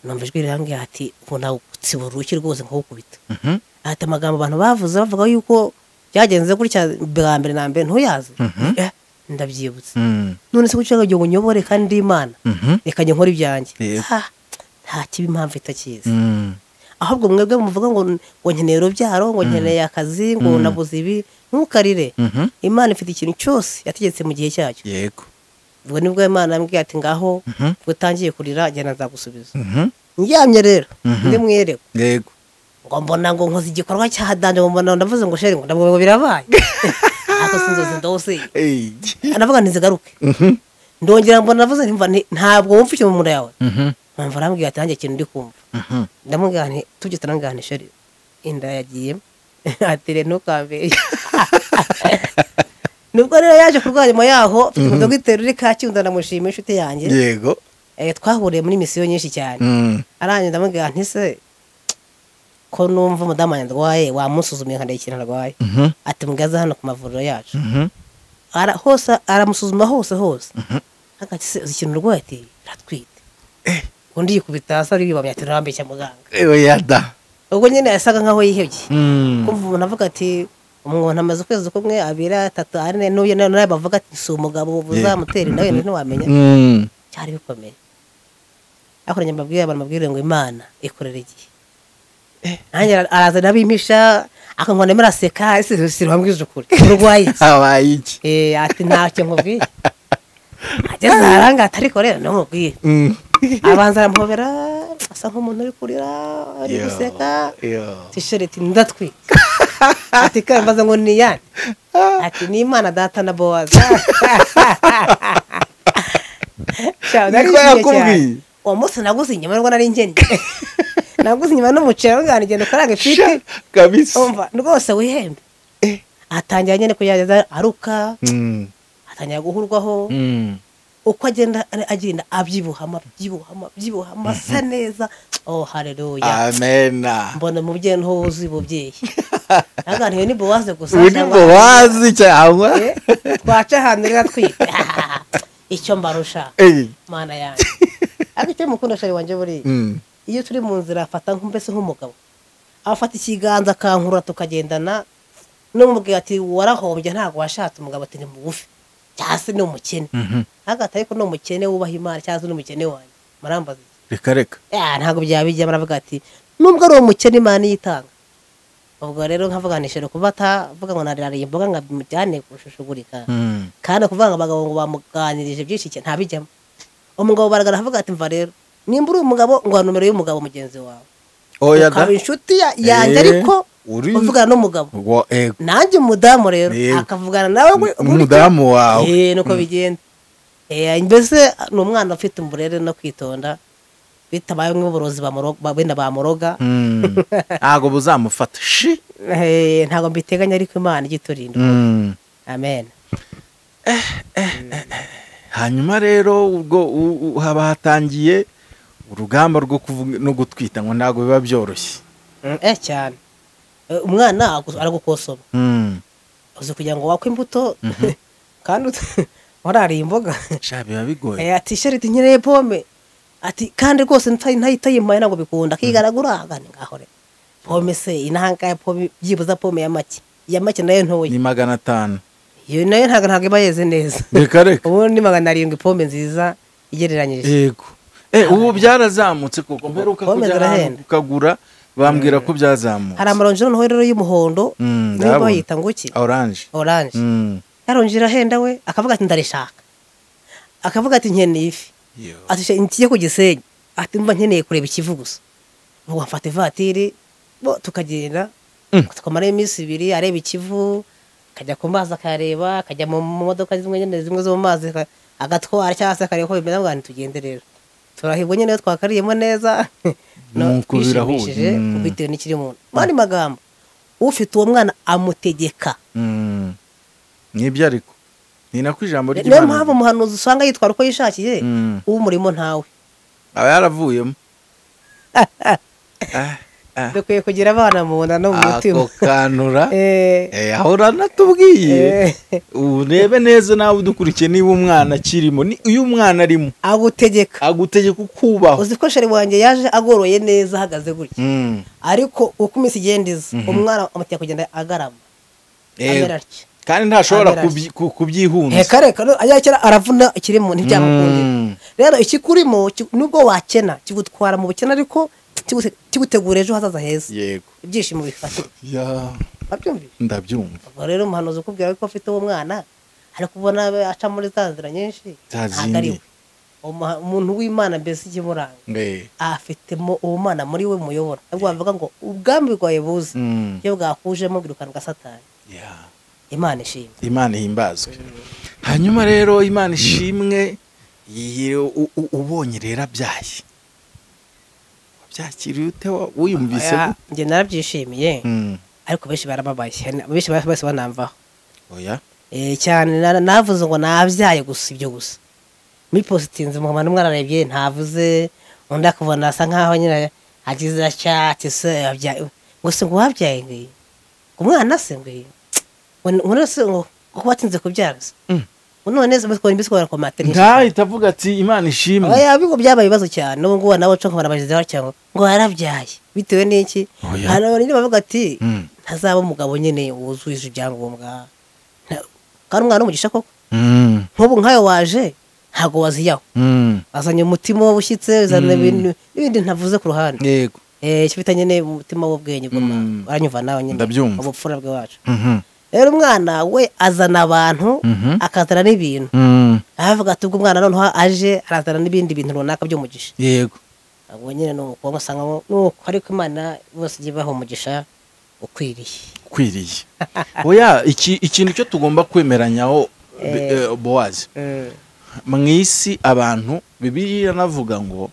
numva ijwi rirambwira ati ubu ntabwo utsiba uruki rwose nkawukubita Mhm. ati amagambo abantu bavuze bavuga yuko byagenze gutya bwa mbere na mbere ntuyazi Mhm. Eh, ndabyibutse Mm. none se gucika ngo unyobore kandi ndi imana Mhm. reka njye nkora ibyanjye Yego. Ah, nta kibi impamvu itakizi Mm. ahubwo mwebwe muvuga ngo ngo nkeneye urubyaro ngo nkeneye akazi ngo Mm. nabuze ibi ntukarire Mhm. imana ifite ikintu cyose yategetse mu gihe cyacyo yego ubwo nibwo imana yambwiye ati ngaho Mhm. ngo utangiye kurira njyana nzagusubiza Mhm. ndyamye rero Mhm. ndi mwereko yego ngo mbona ngo nkoze igikorwa cyaha danje ngo mbona ndavuze ngo sheri ngo ndabwo ngo birabaye ako si inzozi ndose Ey. anavuga ntizigaruke Mhm. ndongera mbona ndavuze nti mva nti- ntabwo wumva icyo mu mura yawe Mhm. mpamvu arambwira ati nanjye ikintu ndi kumva Mhm. ndamubwira nti tujye turangane sheri inda yagiye atire ntukambere nubwo rero yaje kurwanyuma yaho mfite dogiteri uri kacyiru ndanamushima inshuti yanjye yego Eh, twahuriye muri misiyo nyinshi cyane Mm. arangije ndamubwira nti se ko numva umudamu wanjye arwaye wamusuzumiye nkandeba ikintu arwaye Mhm. ati mugaze hano ku mavuriro yacu Mhm. Ara- hose aramusuzuma hose hose agati se uzi ikintu urwaye ati ratwite undi yikubita hasi ariyubamye ati rambe cya muganga oya da ubwo nyine yasaga nkaho yihebye Mm. kumva umuntu avuga ati umuntu amaze ukwezi kumwe abiri atatu ane n'uyu nawe nawe bavuga ati si umugabo uzamutera inda wenda ntiwamenya Mm. cyari bikomeye ariko nanjye mbabwire abantu mbabwire ngo imana ikorera igihe nanjye ara- araza abimpisha akangwa ndimo araseka ese si ruhambwije ukuri urwaye iki? habaye iki Eh, ati ntacyo nkubwiye ageze aharanga ariko rero namubwiye Mm. abanza arampobera asa nk'umuntu uri kurira ari Yo. guseka Yo. tishiriti ndatwika ati kandi mbaza ngo ni iyande ati ni imana data na bowaza Cyane, nari Niko nishimye yakubwiye? cyane. uwo munsi naguze inyama nubwo nari ngennye naguze inyama n'umuceri avuga ngo genda ukarange Sha, ifite kabisa umva rwose wihembe atangira nyine kuyageza aruka Mm. atangira guhurwaho Mm. uko agenda agenda abyibuhama abyibuhama abyibuhama asa neza oh haleluya amena mbona umubyeyi niho wuzuye ububyeyi ntaganiriwe ni bowaze gusa uri cyangwa- bowazi cyangwa Eh, twaca ahantu rero twite icyo mbarusha Ey. mana yanjye ariko icyo mukunda shari wanjye buriya Mm. iyo turi mu nzira afata nk- mbese nk'umugabo afata ikiganza akankurura tukagendana n'umubwira ati warahombye ntabwo washatse umugabo ati ni mugufi cyangwa se ni umukene Mhm. agahita ariko ni umukene wubaha imana cyangwa se ni umukene wanjye murambaza reka reka ya ntabwo byaba bijya baravuga ati nubwo ari umukene imana iyitanga ubwo rero nkavuganisha kuba atavuga ngo narariye imboga nkabimujyane kurushishugurika Mm. kandi kuvuga ngo abagabo ngo bamuganirije byinshi cyane ntabijyamo umugabo baragara avuga ati mva rero nimba uri umugabo ngo wa nomero y'umugabo mugenzi wawe oya da ukaba inshuti ya- yanjye Eh, ariko uri- uvugana n'umugabo Wa- eh, nanjye umudamu rero Yego. akavugana nawe gutya. n'umudamu wawe Eh, nuko bigenda Eh, mbese ni umwana ufite umburere no kwitonda bitabaye nk'uburozi bamuro- ba- wenda bamuroga Mm. ntabwo buzamufata shi Eh, ntabwo mbiteganya ariko imana ijya iturinda Mm. amen hanyuma rero ubwo u- u- haba hatangiye urugamba rwo kuvuga no gutwita ngo ntabwo biba byoroshye eh cyane Eh, umwana agu- aragukosoma Mm. uzi kugira ngo wakwe imbuto kandi ut- warariye imboga sha biba bigoye Eh, ati sheriti nkeneye pome ati kandi rwose nta- nta- itayimpaye ntabwo bikunda kigaragura agane ngaho rero pome se inahangaye pome byibuza pome ya make ya make nayo ntoya ni magana atanu iyo nayo ntabwo ntabwo iba yeze neza reka reka ubu ni magana arindwi pome nziza igereranyije yego Eh, ubu byarazamutse koko mperuka Pome kujya ahantu zirahenda. ukagura bambwira ko byazamutse hari amaronji noneho rero y'umuhondo Mm, niba ndayabona. bayita ngo iki oranje oranje Mm. yaronji irahenda we akavuga ati ndarishaka akavuga ati nkeneye ifi Yo. ati "Sha, ngiye ku gisenyi ati mba nkeneye kureba ikivu gusa ubu mfata ivatiri bo tukagenda Mm. tukamarayo iminsi ibiri areba ikivu akajya ku mazi akareba akajya mu mu modoka zimwe nyine zimwe zo mu mazi aka- agatwara cyangwa se akareba ko bimeze avuga ati tugende rero turahibwa nyine iyo twakariyemo neza No, Nuko birahuye. twishimishije, Mm. bitewe n'ikiri mu mu yandi magambo ufite uwo mwana amutegeka Mm. nibyo ariko ni nako ijambo niyo ry'Imana mpamvu umuhanuzi usanga yitwara uko yishakiye Mm. uw'umurimo ntawe aba yaravuyemo Ah, ah. dukwiye kugira abana mu nda no mu mutima ako kanura Eh, Eh, ahora natubwiye eh, urebe neza nawe udukurikiye niba umwana akirimo ni iyo umwana arimo agutegeka agutegeka ukubaho uzi ko sheri wanjye yaje agoroye neza ahagaze gutya Mm. ariko uko iminsi igenda iza umwana amuteye kugenda agarama Eh, amera atya kandi ntashobora Amera kubyi- ku- kubyihunza reka reka no, ajya kera aravuna ikiri mu ntibyamukundira Mm. rero ikikurimo ki- nubwo wakena kigutwara mu bukene ariko kigute- kigutegura ejo hazaza heza yego ibyishimo bifashe Ya, wabyumvise ndabyumva ubwo rero umuhanuzi ukubwira ko afite uwo mwana ari kubona abe aca muri za nzira nyinshi Za ntabwo ari we zindi. Umuha- umuntu w'imana mbese ikimuranga Eh, afitemo ubumana muri we muyobora ntabwo bavuga ngo ubwami bwawe buze mm, iyo bwakujemo bwirukanwa satani ya. imana ishimwe imana ihimbazwe hanyuma rero imana ishimwe iyi- u- u- ubonye rero abyaye wabyakiriye ute wa- wiyumvise Aya, gute? njye narabyishimiye Mm, ariko benshi barababaye benshi ba- bose banamvaho oya Eh, cyane na- navuze ngo nabyaye gusa ibyo gusa muri positinzi mu bantu umwana arebye ntavuze undi akabona asa nkaho nyine agize acyati se yabyaye gusa ngo wabyaye ngiyi umwana se ngiyi ngo none se ngo kuko watinze kubyara se Mm. ngo none se mbese mbese ku materinite ntahita avuga ati imana ishimwe oya bigo byabaye ibibazo cyane n'ubu ngubu nabo nshobora kubona abagizi batyo ngo ngo yarabyaye bitewe n'iki Oya. hari abantu bavuga ati Mm. ntazaba umugabo nyine wuzuje ibyangombwa Nta- kandi umwana w'umugisha koko Mm, nk'ubu nkayo waje ntabwo waziyaho mm, azanye umutima w'ubushyitse azana Mm. ibintu n'ibindi ntavuze ku ruhande yego Eh, icyo bita nyine umutima w'ubwenge bw'umwana Mm. aranyumva nawe nyine Ndabyumva. ubupfura bw'iwacu Mhm, rero umwana we azana abantu Mhm. akazana n'ibintu mm, aravuga ati ubwo umwana noneho aje arazana n'ibindi bintu runaka by'umugisha yego ubwo nyine ni umukobwa usanga mu- nuko ariko imana bose igiye ibaha umugisha ukwiriye ukwiriye oya iki- ikintu cyo tugomba kwemeranyaho be- eh, Eh. bowazi mu isi abantu bibiri iranavuga ngo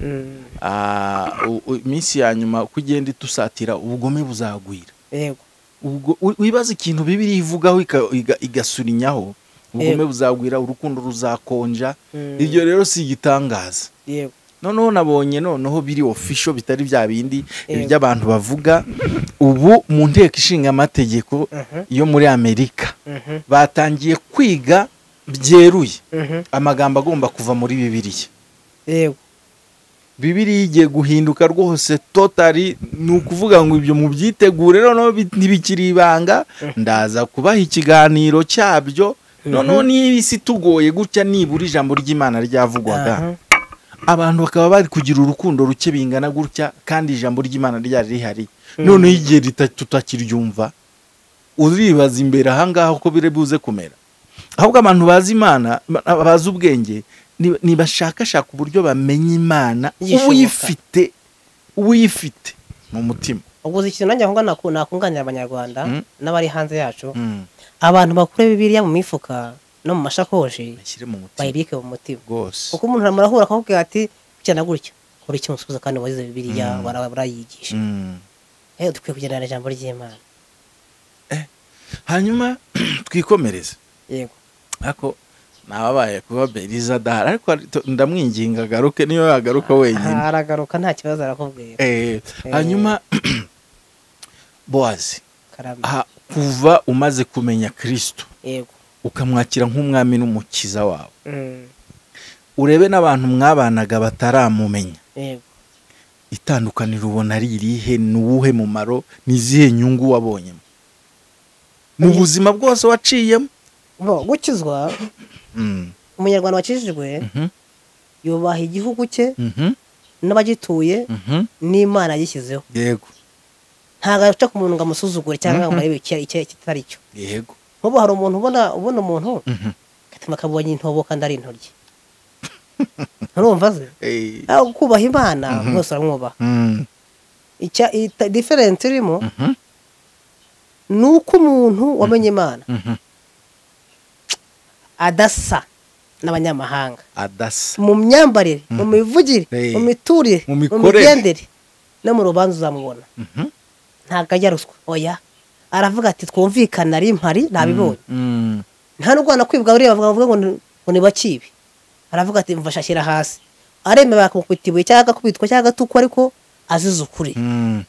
ah, u- u- iminsi ya nyuma uko ugenda itusatira ubugome buzagwira yego ubwo wi- wibaza ikintu bibiri ivugaho ika- iga- igasurinyaho ubugome buzagwira urukundo ruzakonja Mm. iryo rero si igitangaza yego noneho nabonye noneho biri official bitari bya bindi Yego. iby'abantu bavuga ubu mu nteko ishinga amategeko Mhm. yo muri amerika Mhm. batangiye kwiga byeruye Mhm. amagambo agomba kuva muri bibiliya yego bibiriya igiye guhinduka rwose totari ni ukuvuga ngo ibyo mubyitegure noneho bi- ntibikiri ibanga ndaza kubaha ikiganiro cyabyo noneho niba isi tugoye gutya nibura ijambo ry'imana ryavugwaga abantu bakaba bari kugira urukundo ruke bingana gutya kandi ijambo ry'imana ryari rihari noneho igihe rita- tutakiryumva uribaza imbere ahangaha uko biri buze kumera ahubwo abantu bazi imana ba- bazi ubwenge ni- nibashakashaka uburyo bamenya imana Igishoboka. uyifite uyifite mu mutima ubwo uzi ikintu nanjye ahubwo naku- nakunganira abanyarwanda Mm. n'abari hanze yacu Mm, abantu bakura bibiriya mu mifuka no mu mashakoshi bashyire mu mutima bayibike mu mutima rwose kuko umuntu aramurahura akakubwira ati gutya na gutya kora icyo umusubiza kandi wazize bibiriya Mm. bara- barayigisha Mm. Eh, dukwiye kugendana n'ijambo ry'imana hanyuma twikomereze yego ariko nababaye kuba beriza adahari ariko hari- to- ndamwinginga agaruke niyo yagaruka wenyine Ah, aragaruka nta kibazo arakubwira Eh, hanyuma bowazi karame aha, kuva umaze kumenya kirisito yego ukamwakira nk'umwami n'umukiza wawe Mm. urebe n'abantu mwabanaga bataramumenya yego itandukaniro ubona ari irihe ni uwuhe mumaro ni izihe nyungu wabonyemo mu buzima bwose waciyemo bo gukizwa Mm, umunyarwanda wakijijwe mhm, yubaha igihugu cye mhm, n'abagituye mhm. n'imana yishyizeho yego ntabwo aca ku muntu ngo amusuzugure cyangwa ngo arebe icyo icyo- icyo atari cyo yego nk'ubu hari umuntu ubona ubona umuntu Mhm. agatuma akabonye intobo kandi ari intoryi nturumva se Eh, Ah, kubaha imana Mhm. mwese uramwubaha mm, Icya- ita- diferense irimo mhm, ni uko umuntu wamenye imana mhm. adasa n'abanyamahanga adasa mu myambarire mu Mhm. mivugire Eh. mu miturire Mu mu mikorere. migendere no mu rubanza uzamubona Mhm. ntabwo ajya ruswa oya aravuga ati twumvikana ari impari ntabibonye Mm, nta n'urwana kwibwa buriya bavuga bavuga ngo ni- ngo ni bakibi aravuga ati mva shashyira hasi aremera bakakubita ibuye cyangwa agakubitwa cyangwa agatukwa ariko azize ukuri mm,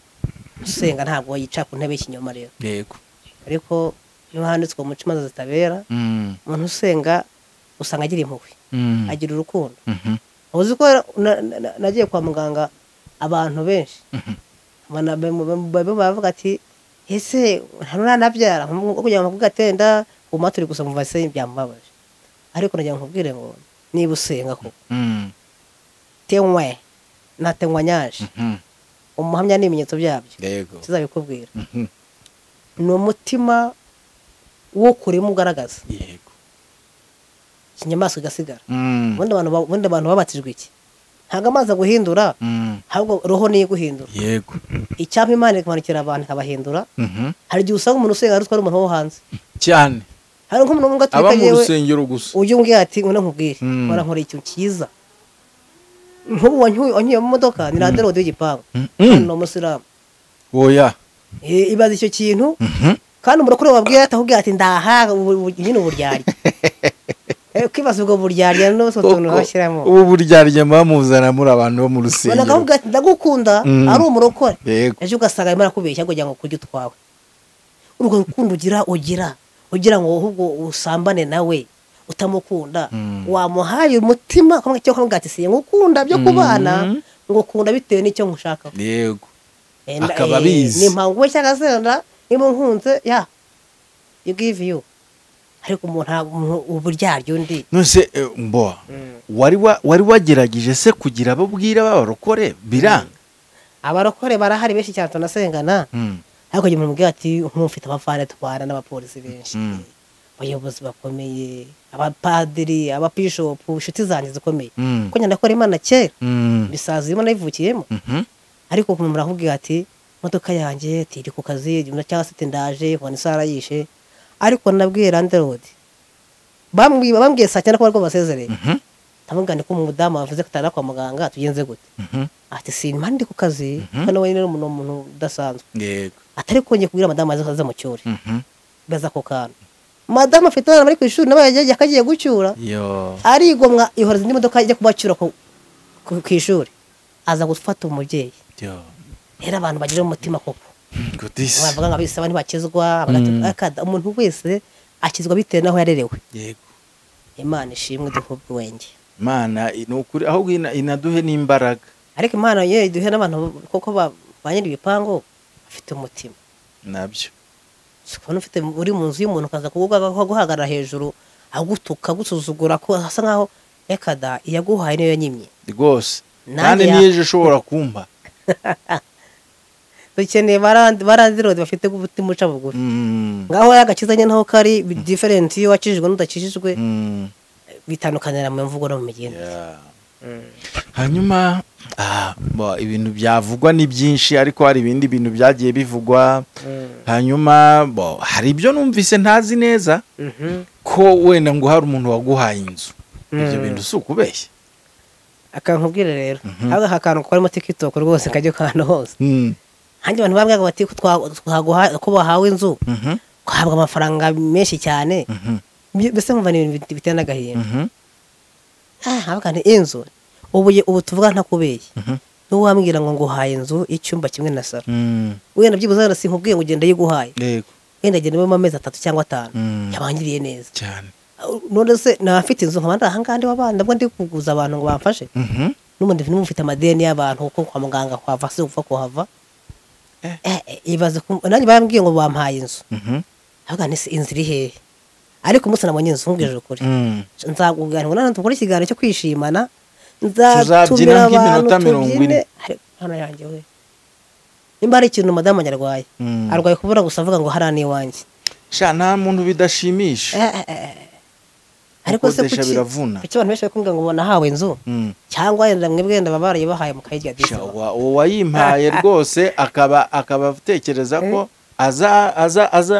usenga ntabwo yicara ku ntebe y'ikinyoma rero yego ariko niba handitswe mu imanza zitabera Mm, umuntu usenga usanga agira impuhwe mm, agira urukundo mhm, uzi ko na- na- na- nagiye kwa muganga abantu benshi Mhm. Abana be- be- be- baravuga ati ese ntaranabyara kugira ngo mvuga atenda ubu maturi gusa mu vase byambabaje ariko nagira ngo nkubwire ngo niba usenga ko mm, tenywe na tenywanyaje mhm. umuhamya n'ibimenyetso byabyo yego kizabikubwira Mhm, ni umutima wo kurimo ugaragaza yego ikinyamaswa igasigara Mm, ubundi abantu ba- ubundi abantu babatijwe iki ntabwo amazi aguhindura mm, ahubwo roho niyo iguhindura yego icyapa imana ikamanukira abantu ikabahindura Mhm. hari igihe usanga umuntu usenga arutwara umuntu wo hanze cyane hari nk'umuntu umwe aba atwika mu yewe rusengero gusa ujye umbwira ati ngwino nkubwire Mm. warankoreye ikintu cyiza nk'ubu wanyu- wanyuye mu modoka ni radiyo rodi w'igipangu Mhm. ni umusilamu oya Eh, ibaza icyo kintu Mhm. kandi umurokore wabwira atahubwira ati ndahaga ubu- ubu- nyine uburyarya Eh, ukibaza ubwo buryarya n'utwo tuntu Koko, bashyiramo ubu buryaryama bamuzana muri abantu bo mu ubona rusengero akavuga ati ndagukunda Mm. ari umurokore yego ejo ugasanga arimo arakubeshya kugira ngo kurya utwawe urwo rukundo ugira ugira ugira ngo ahubwo usambane nawe utamukunda Mm. wamuhaye umutima ukamubwira icyo ukamubwira ati siye ngukunda byo kubana Mm. ngo ukunda bitewe n'icyo nkushakaho yego Eh, nda- Akaba eh, abizi. ni impangu we cyangwa se wenda niba unkunze ya you give you ariko umuntu nta- uburyarya undi nose eh, mbo wari wa- wari wagerageje se kugira abo bwira b'abarokore biranga abarokore barahari benshi cyane tunasengana Mm, ariko igihe umuntu amubwira ati nk'ufite abafana atwara n'abapolisi benshi Mm. abayobozi bakomeye abapadiri ababishopu inshuti zanjye zikomeye mm, kuko nyina akora imana kera mm, ibisazi birimo nayivukiyemo mhm. ariko umuntu arakubwira ati imodoka yanjye tiri ku kazi cyangwa se ati ndaje nkubona isaha yishe ariko nabwiye landerodi bambwiye bambwiye saa cyenda ko bari basezereye Mhm, ndavuga ni ko umudamu wavuze ko atari kwa muganga tugenze gute mhm. ati simba ndi ku kazi kuko nawe nyine ni umuntu- ni umuntu udasanzwe yego atari kongeye kubwira madamu azi ko aza mu cyori Mhm. baza ako kantu madamu afite abana bari ku ishuri nawe yagiye akagiye gucyura yo arigomwa ihoreza indi modoka ijya kubacyura ku ku- ku ishuri aza gufata umubyeyi yo rero abantu bagira umutima koko gutisi bavuga ngo abisaba ntibakizwa bagati- Mm. akada- umuntu wese akizwa bitewe n'aho yarerewe yego imana ishimwe duhe ubwenge mana ni ukuri ahubwo ina- inaduhe n'imbaraga ariko imana yewe duhe n'abantu koko ba ba nyiri ibipangu bafite umutima nabyo si kubona ufite uri mu nzu y'umuntu ukaza kuguhagarara hejuru agutuka agusuzugura ko asa nkaho reka da iyaguhaye niyo yanyimye rwose Nanjye kandi ya- niyo ejo ushobora kumpa dukeneye barandi rodi bafite umutima uca bugufi Mm, ngaho rero agakiza nyine naho kari diferenti iyo wakijijwe n'udakijijwe mm, bitandukanira mu mvugo no mu migenda yeah. hanyuma ah, bo, ibintu byavugwa ni byinshi ariko hari ibindi bintu byagiye bivugwa hanyuma bo hari ibyo numvise ntazi neza ko wenda ngo hari umuntu waguhaye inzu ibyo Mm. bintu si ukubeshya akankubwira rero Mhm. ahubwo aka kantu karimo tikitoko rwose kajya ahantu hose Mm, hanjye abantu babwaga bati ko twa- twaguha- ko bahawe inzu mhm, uhabwa amafaranga menshi cyane mhm, Mbi- mbese nkumva ni ibintu bit- biteye n'agahinda mhm, Ah, ahubwo ni inzu ubu ye- ubu tuvuga ntakubeye mhm, niba wambwira ngo nguhaye inzu y'icyumba kimwe na saro mm, wenda byibuze wenda sinkubwiye ngo ugenda yiguhaye yego wenda agenda ubemo amezi atatu cyangwa atanu Mm. yabangiriye neza cyane none se naba mfite inzu nkaba ndahanga ndi w'abana nabwo ndi kuguza abantu ngo bamfashe Mhm, n'ubundi niba mfite amadeni y'abantu kuko kwa muganga kuhava si upfa kuhava Eh. Eh, eh, ibaze ku- nanjye barambwiye ngo bampaye inzu mhm, ahubwo ni se inzu iri hehe ariko umunsi nabonye inzu nkubwije ukuri mm. nzakubwira ngo nanone dukore ikiganiro cyo kwishimana Tuzabyina nzatumira abantu nk'iminota mirongo ine. tubyine Ariko hano yanjye we nimba hari ikintu madamu wanjye arwaye Mm. arwaye kubura gusa avuga ngo hariya ni iwanjye sha nta muntu bidashimisha Eh, eh, eh. ariko se Gukodesha kuki biravuna. kuki abantu benshi bari kumbwira ngo umuntu ahawe inzu Mm. cyangwa yenda mwebwe yenda baba barayibahaye Sha, mukayirya disi wa- uwo wayimpaye rwose akaba akaba atekereza ko aza aza aza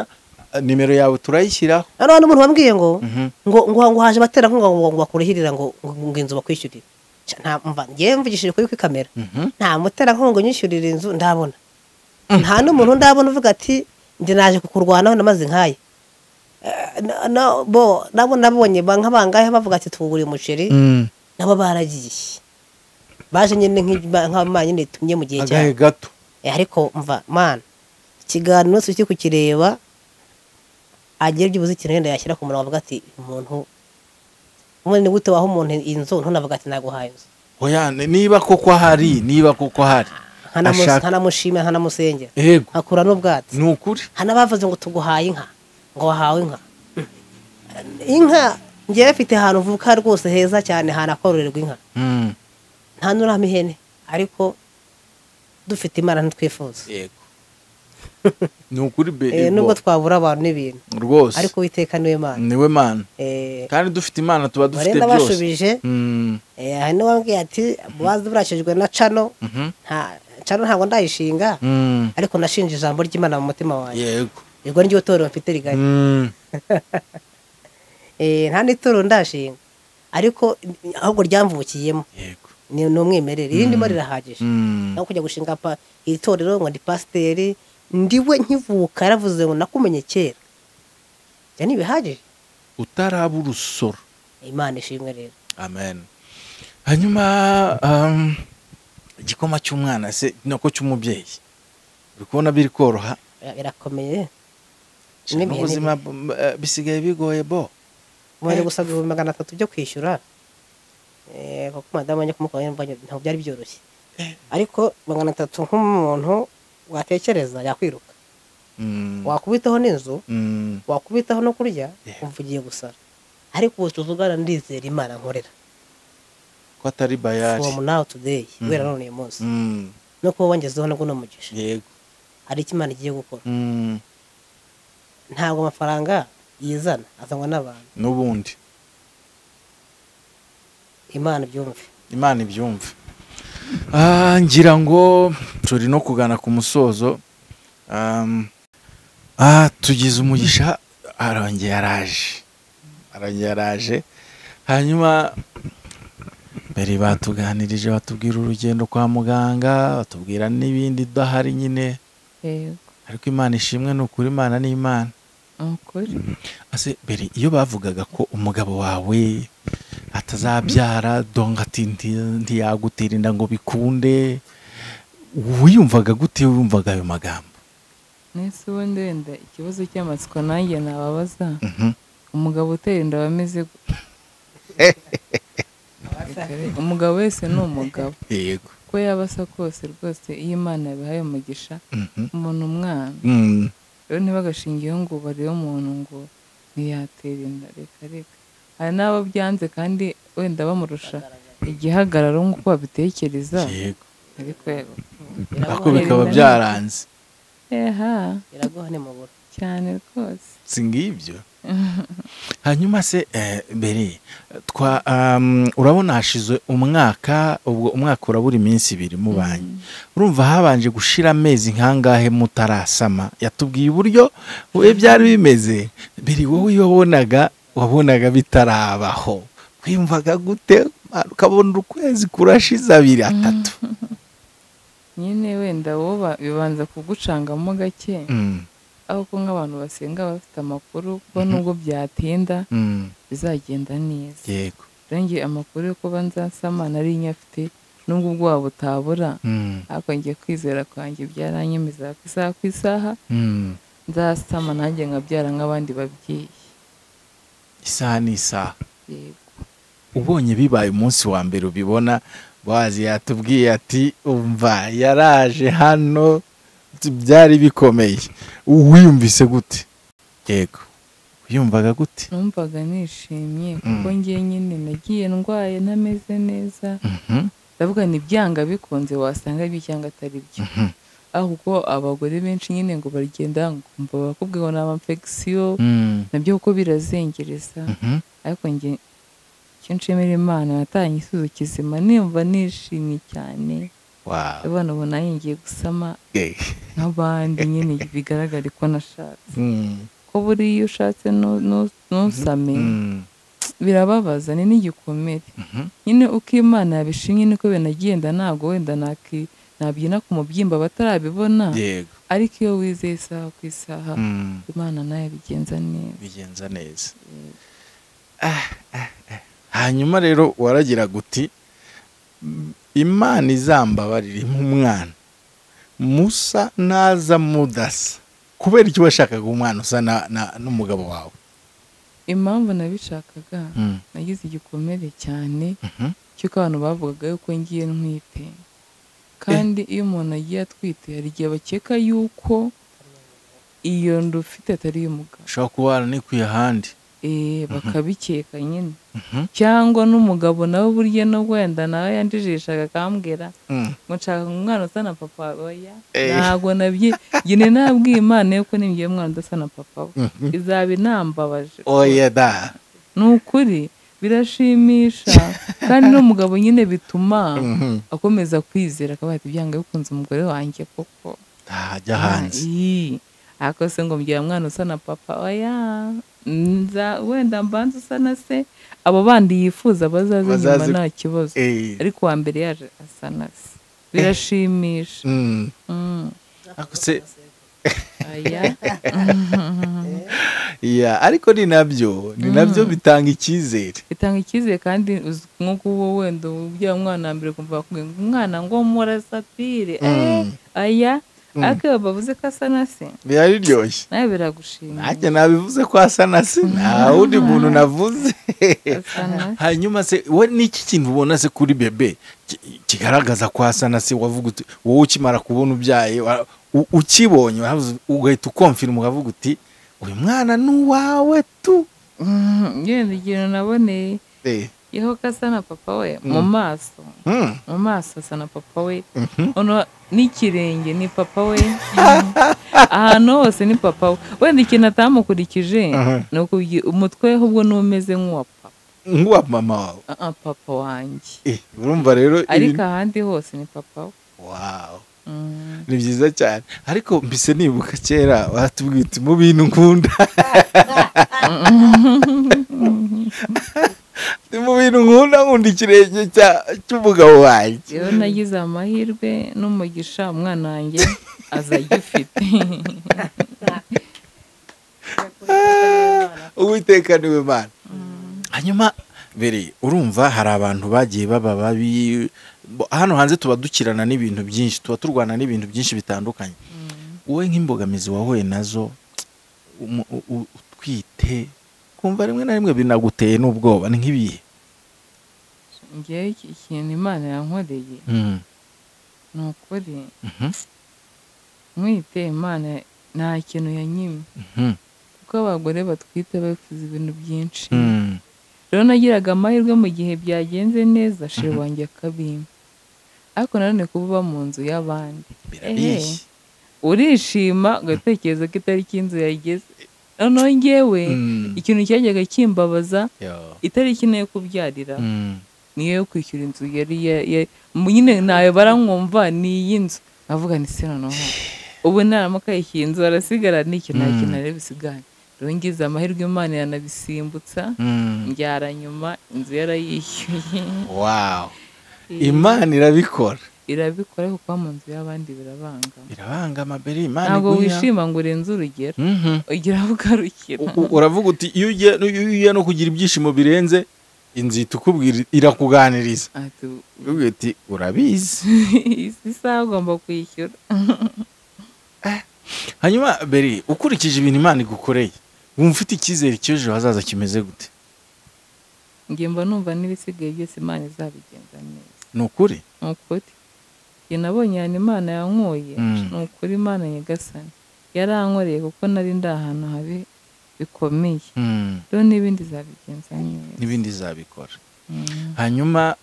nimero yawe turayishyiraho hano hano umuntu wambwiye ngo Mhm. ngo ngo ngo haje batera ngo ngo ngo bakurihirira ngo ngo ngo inzu bakwishyurire Sha, nta mva ngewe mvugishije kuri kuri kamera Mhm. nta mutera ngo ngo nyishyurire inzu ndabona nta n'umuntu ndabona uvuga ati njye naje kukurwanaho namaze nkaye Eh, na- na- bo nabo nabonye ba- nk'abangahe bavuga ati tugure umuceri Mm. nabo baragiye baje nyine nk'abana nyine tumye mu gihe agahe cyabo gato Eh, ariko mva mana ikiganiro cyose ujye kukireba agira ibyo ubuze ikintu wenda yashyira ku murongo avuga ati umuntu ubundi ni gute waha umuntu inzu ntunavuga ati naguhaye inzu oya ni- niba koko hari niba koko hari Nkanamu- Ashaka- nkanamushima nkanamusengera yego akura n'ubwatsi ni ukuri hanabavuze ngo tuguhaye inka ngo wahawe inka inka ngewe mfite ahantu vuka rwose heza cyane hanakororerwa inka Mm. nta nuramo ihene ariko dufite imana ntitwifuza yego ni ukuri be- Eh, nubwo bo- twabura abantu n'ibintu rwose ariko uwiteka niwe mana niwe mana Eh, kandi dufite imana tuba dufite barenda byose bashubije Mm. eh, hari n'uwambwiye ati buwazi burashijwe na cano Mhm. nta cano ntabwo ndayishinga Mm. ariko nashinje ijambo ry'imana mu mutima wanjye yego ubwo niryo torero mfite rigari Mm. Eh, nta n'itorero ndashinga ariko eh, ahubwo ryamvukiyemo yego ni ni umwimerere irindimo rirahagije Mm. aho kujya gushinga pa iri torero ngo ndi pasiteri ndiwe nkivuka yaravuze ngo nakumenye kera ibyo ntibihagije utaraba urusoro imana ishimwe rero amen hanyuma um, igikoma cy'umwana se nako cy'umubyeyi uri kubona biri koroha Bira- birakomeye Sha, Nibyo, n'ubuzima bu- eh, bisigaye bigoye bo umubare gusa ibihumbi magana atatu byo kwishyura eh, kuko madamu wanjye kumukoraho imvanya ntabwo byari byoroshye ariko magana atatu nk'umuntu watekereza yakwiruka Mm, wakubitaho n'inzu mm, wakubitaho no kurya Yeah. umva ugiye gusara ariko ubu tuvugana ndizera imana nkorera ko atari bayari from now today Mhm. guhera none uyu munsi Mm, no kuba wangezeho nabwo ni umugisha yego hari icyo imana igiye gukora Mm, ntabwo amafaranga yizana azanwa n'abantu n'ubundi imana ibyumve imana ibyumve Ah, ngira ngo turi no kugana ku musozo Um, ah, tugize umugisha arongeye araje arongeye araje hanyuma mbere batuganirije batubwira urugendo kwa muganga batubwira n'ibindi udahari nyine yego ariko imana ishimwe ni ukuri imana ni imana ukuri ase mbere iyo bavugaga ko umugabo wawe atazabyara donga ati "Nti- ntiyagutera inda ngo bikunde wiyumvaga gute iyo wumvaga ayo magambo nese ubundi wenda ikibazo cy'amatsiko nanjye nababaza Mhm. umugabo utera inda aba ameze gute? umugabo wese ni umugabo yego uko yaba asa kose rwose iyo imana yabihaye umugisha Mhm. umuntu umwana Mm. rero ntibagashingeho ngo barebe umuntu ngo ntiyatera inda reka reka hari n'abo byanze kandi wenda bamurusha igihagararo nk'uko babitekereza yego ariko yego ariko bikaba byaranze eha biraguha ni mu buro cyane rwose si ngibyo hanyuma se eh, beri twa um, urabona hashize umwaka ubwo umwaka urabura iminsi ibiri mubanye urumva habanje gushira amezi nkangahe mutarasama yatubwiye uburyo we byari bimeze beri wowe iyo wabonaga wabonaga bitarabaho twiyumvaga gute ukabona ukwezi kurashize abiri atatu nyine wenda wowe ba- bibanza kugucangamo gake Mm, aho ko nk'abantu basenga bafite amakuru kuko nubwo byatinda mm, bizagenda neza yego rengeye amakuru yo kuba nzasama nari nyafite nubwo ubwoba butabura Mm, ariko ngiye kwizera kwanjye byaranyemeza ku isaha ku isaha mm. nzasama nanjye nkabyara nk'abandi babyeyi isaha ni isaha yego ubonye bibaye umunsi wa mbere ubibona bazi yatubwiye ati umva yaraje hano byari bikomeye wiyumvise gute yego wiyumvaga gute numvaga nishimye kuko Mm. ngiye nyine nagiye ndwaye ntameze neza Mhm, ndavuga ni byanga bikunze wasanga ari ibyo cyangwa atari byo mhm, aho kuko abagore benshi nyine ngo baragenda kumva bakubwira ngo ni amamfegisiyo mm, nabyo kuko birazengereza mhm, ariko njye icyo nshimira imana natanye isuzu kizima nimva nishimye cyane wow, abana ubu nanjye ngiye gusama eh, nk'abandi nyine bigaragare ko nashatse mm, ko buriya iyo ushatse nu- nu- ntusame mm, birababaza ni n'igikomere mhm, nyine uko imana yabishimye niko binagenda ntabwo wenda naki- nabyina ku mubyimba batarabibona yego ariko iyo wizeye isaha ku isaha mm, imana nayo bigenza neza bigenza neza Ah, ah, ah. hanyuma rero waragira guti "M- imana izambabarire nk'umwana musa naza mudasa kubera iki washakaga umwana usa na- na- n'umugabo wawe impamvu nabishakaga Mm, nagize igikomere cyane mhm, cy'uko abantu bavugaga yuko ngiye ntwite kandi iyo umuntu agiye atwite hari igihe bakeka yuko iyo ndufite atari iy'umugabo ushobora kuba waranikuye ahandi eh bakabikeka nyine Mhm, cyangwa n'umugabo nawe burya no wenda nawe yanjijishaga akambwira mm, ngo nshaka umwana usa na papa oya Eh. ntabwo nabye njye nabwiye imana yuko nimbiye umwana udasa na papa we mhm. izaba inambabaje oya da ni ukuri birashimisha kandi n'umugabo nyine bituma Mhm. akomeza kwizera akaba yahita ibyanga bikunze umugore wanjye koko ntajya hanze Ii, ariko se ngo mbwira mwana usa na papa oya nza wenda mbanza usa na se abo bandi yifuza bazaze nyuma Bazaze- nta kibazo Eh, ariko uwa mbere yaje asa na se birashimisha mm. Mm, Ariko se- oya ya, ariko ni nabyo ni nabyo bitanga icyizere bitanga icyizere kandi uzi nk'uko uwo wenda ubyara umwana wa mbere kumva bakubwira ngo umwana ngo murasatire eh, Mm. aya ariko iyo bavuze ko asa na se biraryoshye nawe biragushimira nanjye nabivuze ko asa na se nta wundi muntu navuze asa na se hanyuma se we n'iki kintu ubona se kuri bebe ki- kigaragaza ko asa na se wavuga uti wowe ukimara kubona ubyaye wa- u- ukibonye waravuze- ugahita ukomfirima ukavuga uti uyu mwana ni uwawe tu Mm, yenda ikintu naboneye Eh, yeho ko asa na papa we mu maso mm, mu maso asa na papa we mhm, ono n'ikirenge ni papa we ahantu hose ni papa we wenda ikintu atamukurikije Aha. ni ukubwi- umutwe we ahubwo ni umeze nk'uwa papa nk'uwa mama wawe Ah, ah, papa wanjye Eh, urumva rero ariko ibintu- ahandi hose ni papa we Wow, Mm. ni byiza cyane ariko mbise nibuka kera watubwiye uti mu bintu nkunda ni mu bintu nkunda nkunda ikirenge cya- cy'umugabo wanjye rero nagize amahirwe n'umugisha umwana wanjye aza agifite uwiteka niwe mana hanyuma bere urumva hari abantu bagiye baba babi bo- hano hanze tuba dukirana n'ibintu byinshi tuba turwana n'ibintu byinshi bitandukanye wowe nk'imbogamizi wahuye nazo umu- u- u- utwite kumva rimwe na rimwe binaguteye n'ubwoba ni nk'ibihe ngewe iki- ikintu imana yankoreye Mm, ni ukuri mhm, mwite imana nta kintu yanyimye mhm, kuko abagore batwite bifuza ibintu byinshi mm, rero nagiraga amahirwe mu gihe byagenze neza shira wanjye akabimba ariko nanone kuba uba mu nzu y'abandi birabeshya urishima ugatekereza ko itariki y'inzu yageze noneho ngewe Mm. ikintu cyajyaga kimbabaza Yo. itariki nayo kubyarira Mm. niyo yo kwishyura inzu yari ya- ya- mu- nyine ntayo baranywumva ni iyi nzu avuga ni se noneho ubu naramuka iyi nzu arasigara ni iki nta Mm. kintu areba isigara rero ngize amahirwe imana yanabisimbutsa Mm. mbyara nyuma inzu yarayishyuye wow imana irabikora irabikora ariko kuba mu nzu y'abandi birabangama irabangama beri imana ntabwo iguha. wishima ngo urenze urugero Mhm. ugira aho ugarukira U- u- uravuga uti iyo ugiye iyo ugiye no kugira ibyishimo birenze inzu ihita ikubwira irakuganiriza ati uvuga uti urabizi isi isaha ugomba kwishyura hanyuma beri ukurikije ibintu imana igukoreye wumva ufite icyizere cy'ejo hazaza kimeze gute njye mba numva n'ibisigaye byose imana izabigenza neza ni ukuri ni ukuri njye nabonye ahantu imana yankuye Mm. ni ukuri imana nyagasani yarankoreye kuko nari ndi ahantu habi bikomeye Mm, rero n'ibindi zabigenza neza n'ibindi izabikora Mm. hanyuma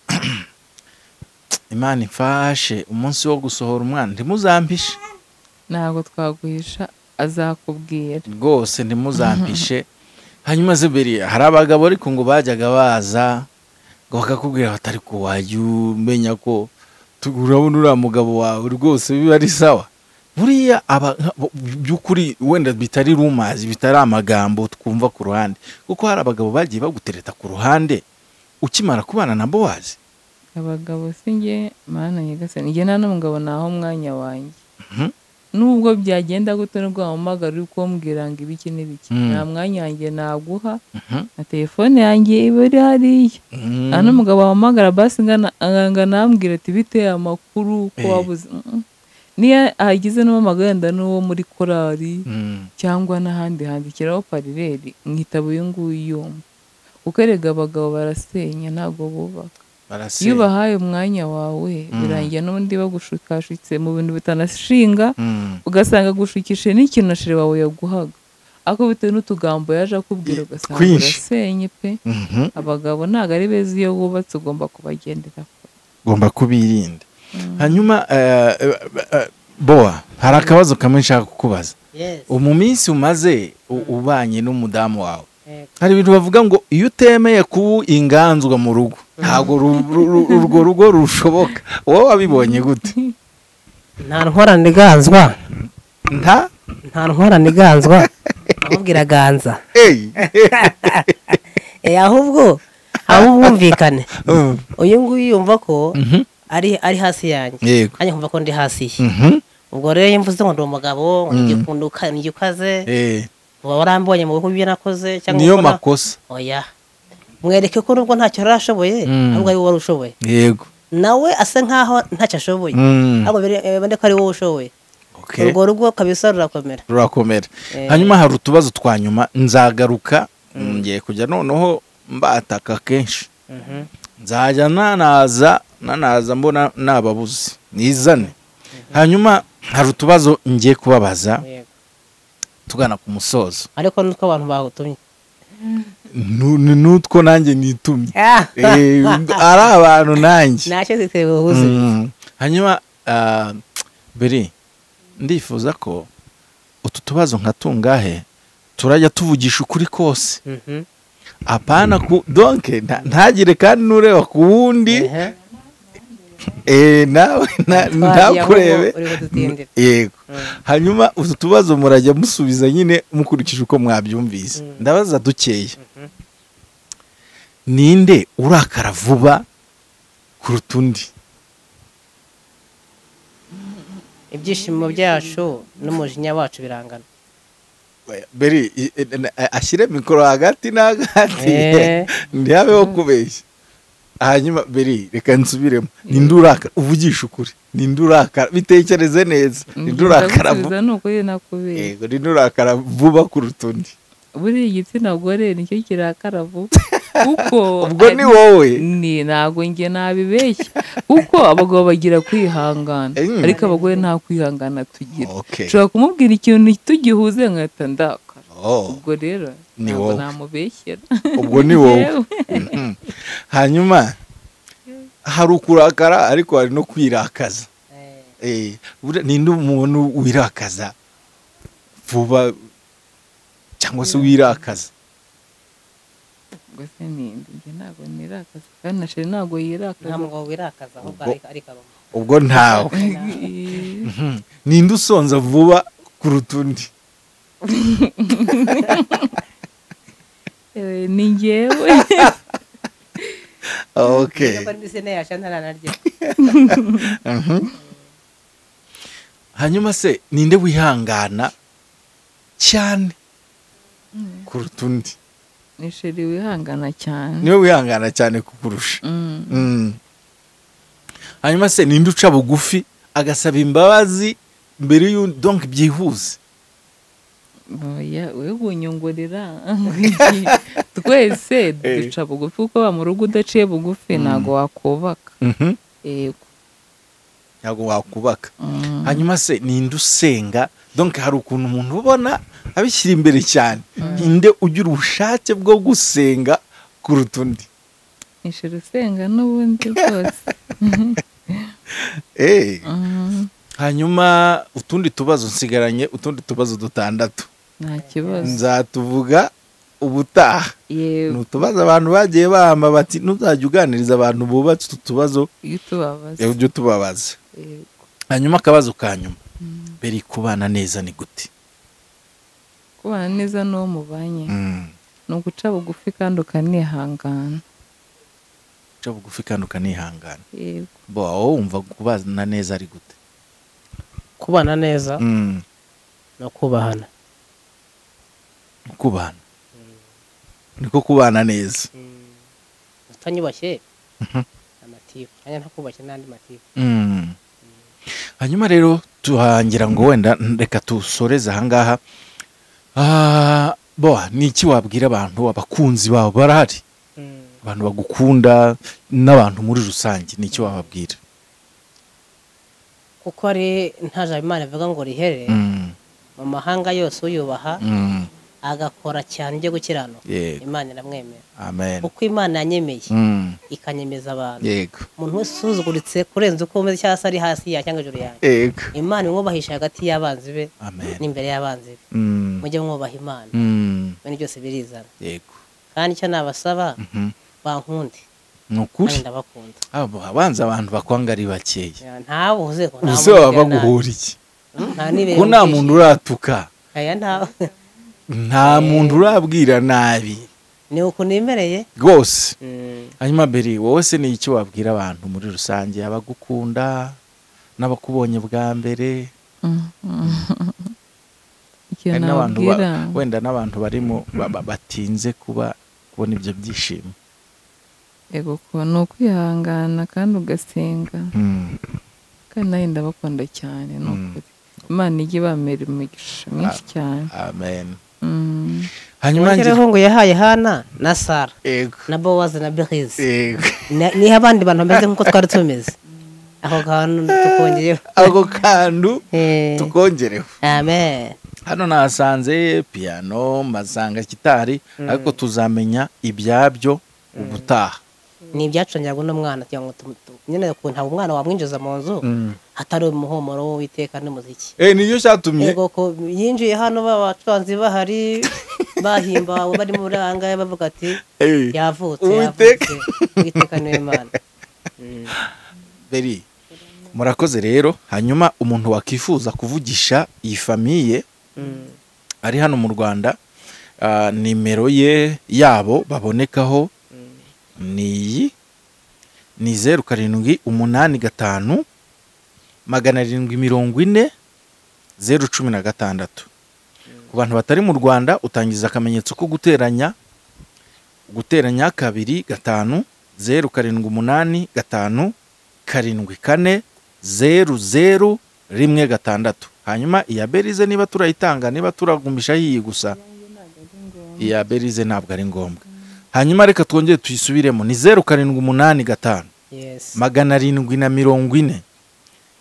imana imfashe umunsi wo gusohora umwana ntimuzampishe ntabwo twaguhisha azakubwira rwose ntimuzampishe hanyuma zeberi hari abagabo ariko ngo bajyaga baza ngo bakakubwira batari ko wajya umenya ko tu- urabona uriya mugabo wawe rwose biba ari sawa buriya aba nka- bo- by'ukuri wenda bitari rumazi bitari amagambo twumva ku ruhande kuko hari abagabo bagiye bagutereta ku ruhande ukimara kubana na bowazi abagabo si njye mana nyagasani njye nta n'umugabo naho umwanya wanjye Mhm. nubwo byagenda gute nubwo wamuhamagara uri kumbwira ngo ibiki n'ibiki Mm. nta mwanya wanjye naguha Mhm. na telefone yanjye iba iri hariya Mm. nta n'umugabo wahamagara basi ngana angana ambwira ati biteye amakuru ko Eh. wabuze Mm. niyo agize n'umwamaganda n'uwo muri korali Mm. cyangwa n'ahandi handikiraho parireri mwitaba uyu nguyu kuko erega abagabo barasenya ntabwo bubaka barasenya. iyo ubahaye umwanya wawe birangira n'undi bagushikashitse mu bintu bitanashinga Mm. ugasanga agushikishe n'ikintu ashire wawe yaguhaga ariko bitewe n'utugambo yaje akubwira ugasanga Twinshi. urasenye pe Mhm. abagabo ntabwo ari beza iyo wubatse ugomba kubagendera kure ugomba kubirinda hanyuma eh, eh, eh, bowa hari akabazo kamwe nshaka kukubaza Yes. ubu mu minsi umaze u- ubanye n'umudamu wawe Yego. hari ibintu bavuga ngo iyo utemeye kuba inganzwa mu rugo ntabwo ru- ru- ru- urwo rugo rushoboka wowe wabibonye gute nta ntwarane ganzwa nta nta ntwarane ganzwa ahubwo iraganza Hey! Eh, ahubwo ahubwo ubwumvikane Uh, uyu nguyu yumva ko mhm, ari ari hasi yanjye yego kandi nkumva ko ndi hasi ye Mhm, ubwo rero iyo mvuze ngo ndi umugabo ngo Mm. nigikunda uka- nigikaze eh, uba warambonye mu bihugu ibyo nakoze cyangwa niyo uko na- makosa oya mwereke ko nubwo ntacyo yari ashoboye Mm. ahubwo ari wowe wari ushoboye yego nawe asa nkaho ntacyo ashoboye Mm, ahubwo bire- eh, bibone ko ari wowe ushoboye okay. urwo rugo kabisa rurakomera rurakomera Eh. hanyuma hari utubazo twa nyuma nzagaruka ngiye kujya noneho mbataka kenshi nzajya nanaza nanaza mbona nababuze nizane hanyuma hari utubazo ngiye kubabaza Yego. tugana ku musozo ariko nutwo abantu bagutumye Nu- ni n'utwo nanjye nitumye Eh, ari abantu nanjye ntacyo zitewe ubuze Mm. hanyuma ah, beri ndifuza ko utu tubazo nka tungahe turajya tuvugisha ukuri kose Mhm. apana ku donke nta- ntagire kandi n'ureba ku wundi Ehe. eh, nawe na- Twagiye ahubwo ntakurebe uri kudutindira. yego Mm. hanyuma utu tubazo murajya musubiza nyine mukurikije uko mwabyumvise Mm. ndabaza dukeya Mhm. ninde urakara vuba kuruta undi ibyishimo byacu n'umujinya wacu birangana beri i- i- na- a- ashyire mikoro hagati na hagati Eh. ntihabeho kubeshya hanyuma beri reka nsubiremo ninde urakara uvugisha ukuri ninde urakara bitekereze neza ninde urakara vuba ndagusubiza ni ukuri nakubera yego rino urakara vuba kuruta undi buriya igitsina gore nicyo kirakara vuba kuko ubwo ni ari- wowe ni ntabwo njye nabibeshya kuko abagabo bagira kwihangana Mm. ariko abagore nta kwihangana tugira okay ushobora kumubwira ikintu tugihuze nkahita ndakara Oh, ubwo rero Ni ntabwo wowe. namubeshyera ubwo ni wowe Yewe. Mhm. hanyuma hari ukurakara ariko hari no kwirakaza Eh, buriya ninde umuntu wirakaza vuba cyangwa se wirakaza ubwo se ninde njye ntabwo nirakaza kandi na sheri ntabwo yirakaza nta mugabo wirakaza ahubwo Ubwo- ari- ari karoma ubwo ntawe Eh, Mhm. ninde usonza vuba kuruta undi eh, ni ngewe okay niba ndi sena yasha ntaranarya Mhm. hanyuma se ninde wihangana cyane kuruta undi ni sheri wihangana cyane niwe wihangana cyane kukurusha Mm. Mm. hanyuma se ninde uca bugufi agasaba imbabazi mbere y'u donk byihuse oya we bunyungurira twese duca bugufi kuko ba mu rugo udaciye bugufi ntabwo wakubaka Mhm. yego ntabwo wakubaka Mm. hanyuma se ninde usenga donk hari ukuntu umuntu ubona abishyira imbere cyane ninde ugira ubushake bwo gusenga kuruta undi nishira usenga n'ubundi rwose Eh. Mm. hanyuma utundi tubazo nsigaranye utundi tubazo dutandatu nta kibazo nzatuvuga ubutaha ni yego utubazo abantu bagiye bahamba bati ntuzajya uganiriza abantu bubatse utu tubazo iyo utubabaza ibyo tubabaza yego hanyuma akabazo ka nyuma beri kubana neza ni gute kubana neza n'uwo mubanye Mm. ni uguca bugufi kandi ukanihangana uca bugufi kandi ukanihangana yego bo wowe wumva kubana neza ari gute kubana neza Mm. no kubahana kubana niko kubana neza utanyubashye Mhm. amatiku nanjye ntakubashye n'andi matiku Mm. hanyuma rero tuhangira ngo wenda reka tusoreze ahangaha Ah, boa ni iki wabwira abantu abakunzi bawe barahari abantu bagukunda n'abantu muri rusange ni iki wababwira kuko ari nta jambo imana ivuga ngo rihere Mm, mu mahanga yose uyubaha mm, agakora cyane ibyo gukiranuka yego imana iramwemera amen kuko imana yanyemeye Mm, ikanyemeza abantu yego umuntu wese usuzuguritse kurenza uko umeze cyangwa se ari hasi ya cyangwa hejuru yanjye yego imana imwubahisha hagati y'abanzi be amen n'imbere y'abanzi be Mm, mujye mwubaha imana mm, ibintu byose birizana yego kandi icyo nabasaba Mhm. bankunde ni ukuri kandi ndabakunda abo abanza abantu bakwanga ari bakeya ntawe uze ko nta uze muntu baba ugirira nabi. baguhuriye nta nibere ko nta mu muntu kwishyira. uratuka aya ntawe nta muntu urabwira nabi ni ukuntu yemereye rwose hanyuma mbere wowe se ni iki wabwira abantu muri rusange abagukunda n'abakubonye bwa mbere Mm. ikintu hari n'abantu ba- nababwira wenda n'abantu barimo ba- ba- batinze kuba kubona ibyo byishimo yego ko ni ukwihangana kandi ugasenga Mm, kandi nawe ndabakunda cyane ni Mm. ukuri imana ijya ibamera imigisha myinshi cyane amen Mm. hanyuma yongereho ngira ngo yahaye hana na sara yego na bowazi na berizi yego niho abandi bantu bameze nk'uko twari tumeze ako kantu tukongeyeho ako kantu Eh, tukongereho amen hano nahasanze piyano mpasanga gitari ariko tuzamenya ibyabyo ubutaha ni ibyacungirwa n'umwana kugira ngo tumu- tu- nyine ku ntabwo umwana wamwinjiza mu nzu hatari umuhumuro w'uwiteka n'umuziki Eh, niyo cyatumye yego ko yinjiye hano babacuranzi bahari bahimbawe bari muri ahangahe bavuga ati Eh. yavutse Uwiteka." yavutse uwiteka niwe mana Mm. beri murakoze rero hanyuma umuntu wakwifuza kuvugisha iyi famiye Mm. ari hano mu rwanda ah, nimero ye yabo babonekaho ni iyi ni zeru karindwi umunani gatanu magana arindwi mirongo ine zeru cumi na gatandatu ku bantu batari mu rwanda utangiza akamenyetso ko guteranya guteranya kabiri gatanu zeru karindwi umunani gatanu karindwi kane zeru zeru rimwe gatandatu hanyuma iya berize niba turayitanga niba turagumisha yiyi gusa iya berize ntabwo ari ngombwa hanyuma reka twongere tuyisubiremo ni zeru karindwi umunani gatanu yes magana arindwi na mirongo ine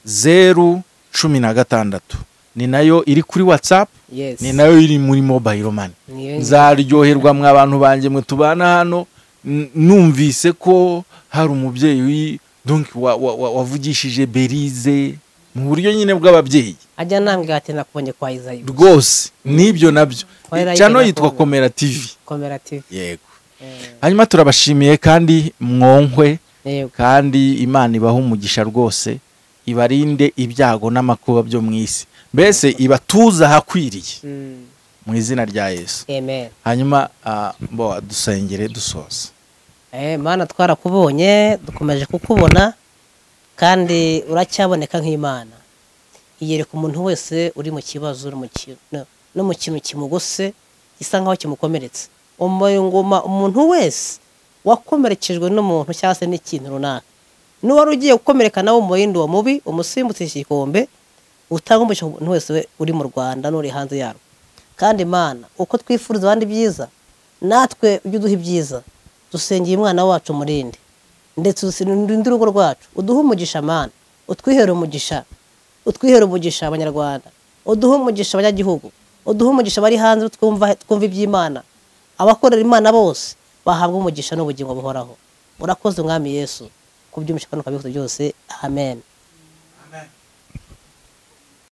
zeru cumi na gatandatu ni nayo iri kuri watsapu yes ni nayo iri muri mobayiro mani Niyo- nzaryoherwa mwa abantu banjye mwe tubana hano n- numvise ko hari umubyeyi wi- donc wa- wa- wa- wavugishije berize mu buryo nyine bw'ababyeyi ajya namwe gati nakubonye kwa izayi rwose n'ibyo nabyo Twilight cano Gakondo. yitwa komerative koperative yego hanyuma turabashimiye kandi mwonkwe yego kandi imana ibaha umugisha rwose ibarinde ibyago n'amakuba byo mu isi mbese ibatuze ahakwiriye Mm. mu izina rya yesu amen hanyuma ah, bo dusengere dusoza Eh, mana twarakubonye dukomeje kukubona kandi uracyaboneka nk'imana iyereka umuntu wese uri mu kibazo uri mu ki- no- no mu kintu kimugose gisa nk'aho kimukomeretse umuyunguma umuntu wese wakomerekejwe n'umuntu cyangwa se n'ikintu runaka n'uwari ugiye gukomereka nawe mu yindi uwo mubi umusimbutse igikombe utanga umugisha ku muntu wese we- uri mu rwanda n'uri hanze yarwo kandi mana uko twifuriza abandi byiza natwe ujye uduha ibyiza dusengeye umwana wacu umurinde ndetse urinde urugo rwacu uduhe umugisha mana utwihere umugisha utwihere umugisha abanyarwanda uduhe umugisha abanyagihugu uduhe umugisha abari hanze twumva twumva iby'imana abakorera imana bose bahabwa umugisha n'ubugingo buhoraho urakoze umwami yesu kubyumvisha kandi ukabikuza byose amen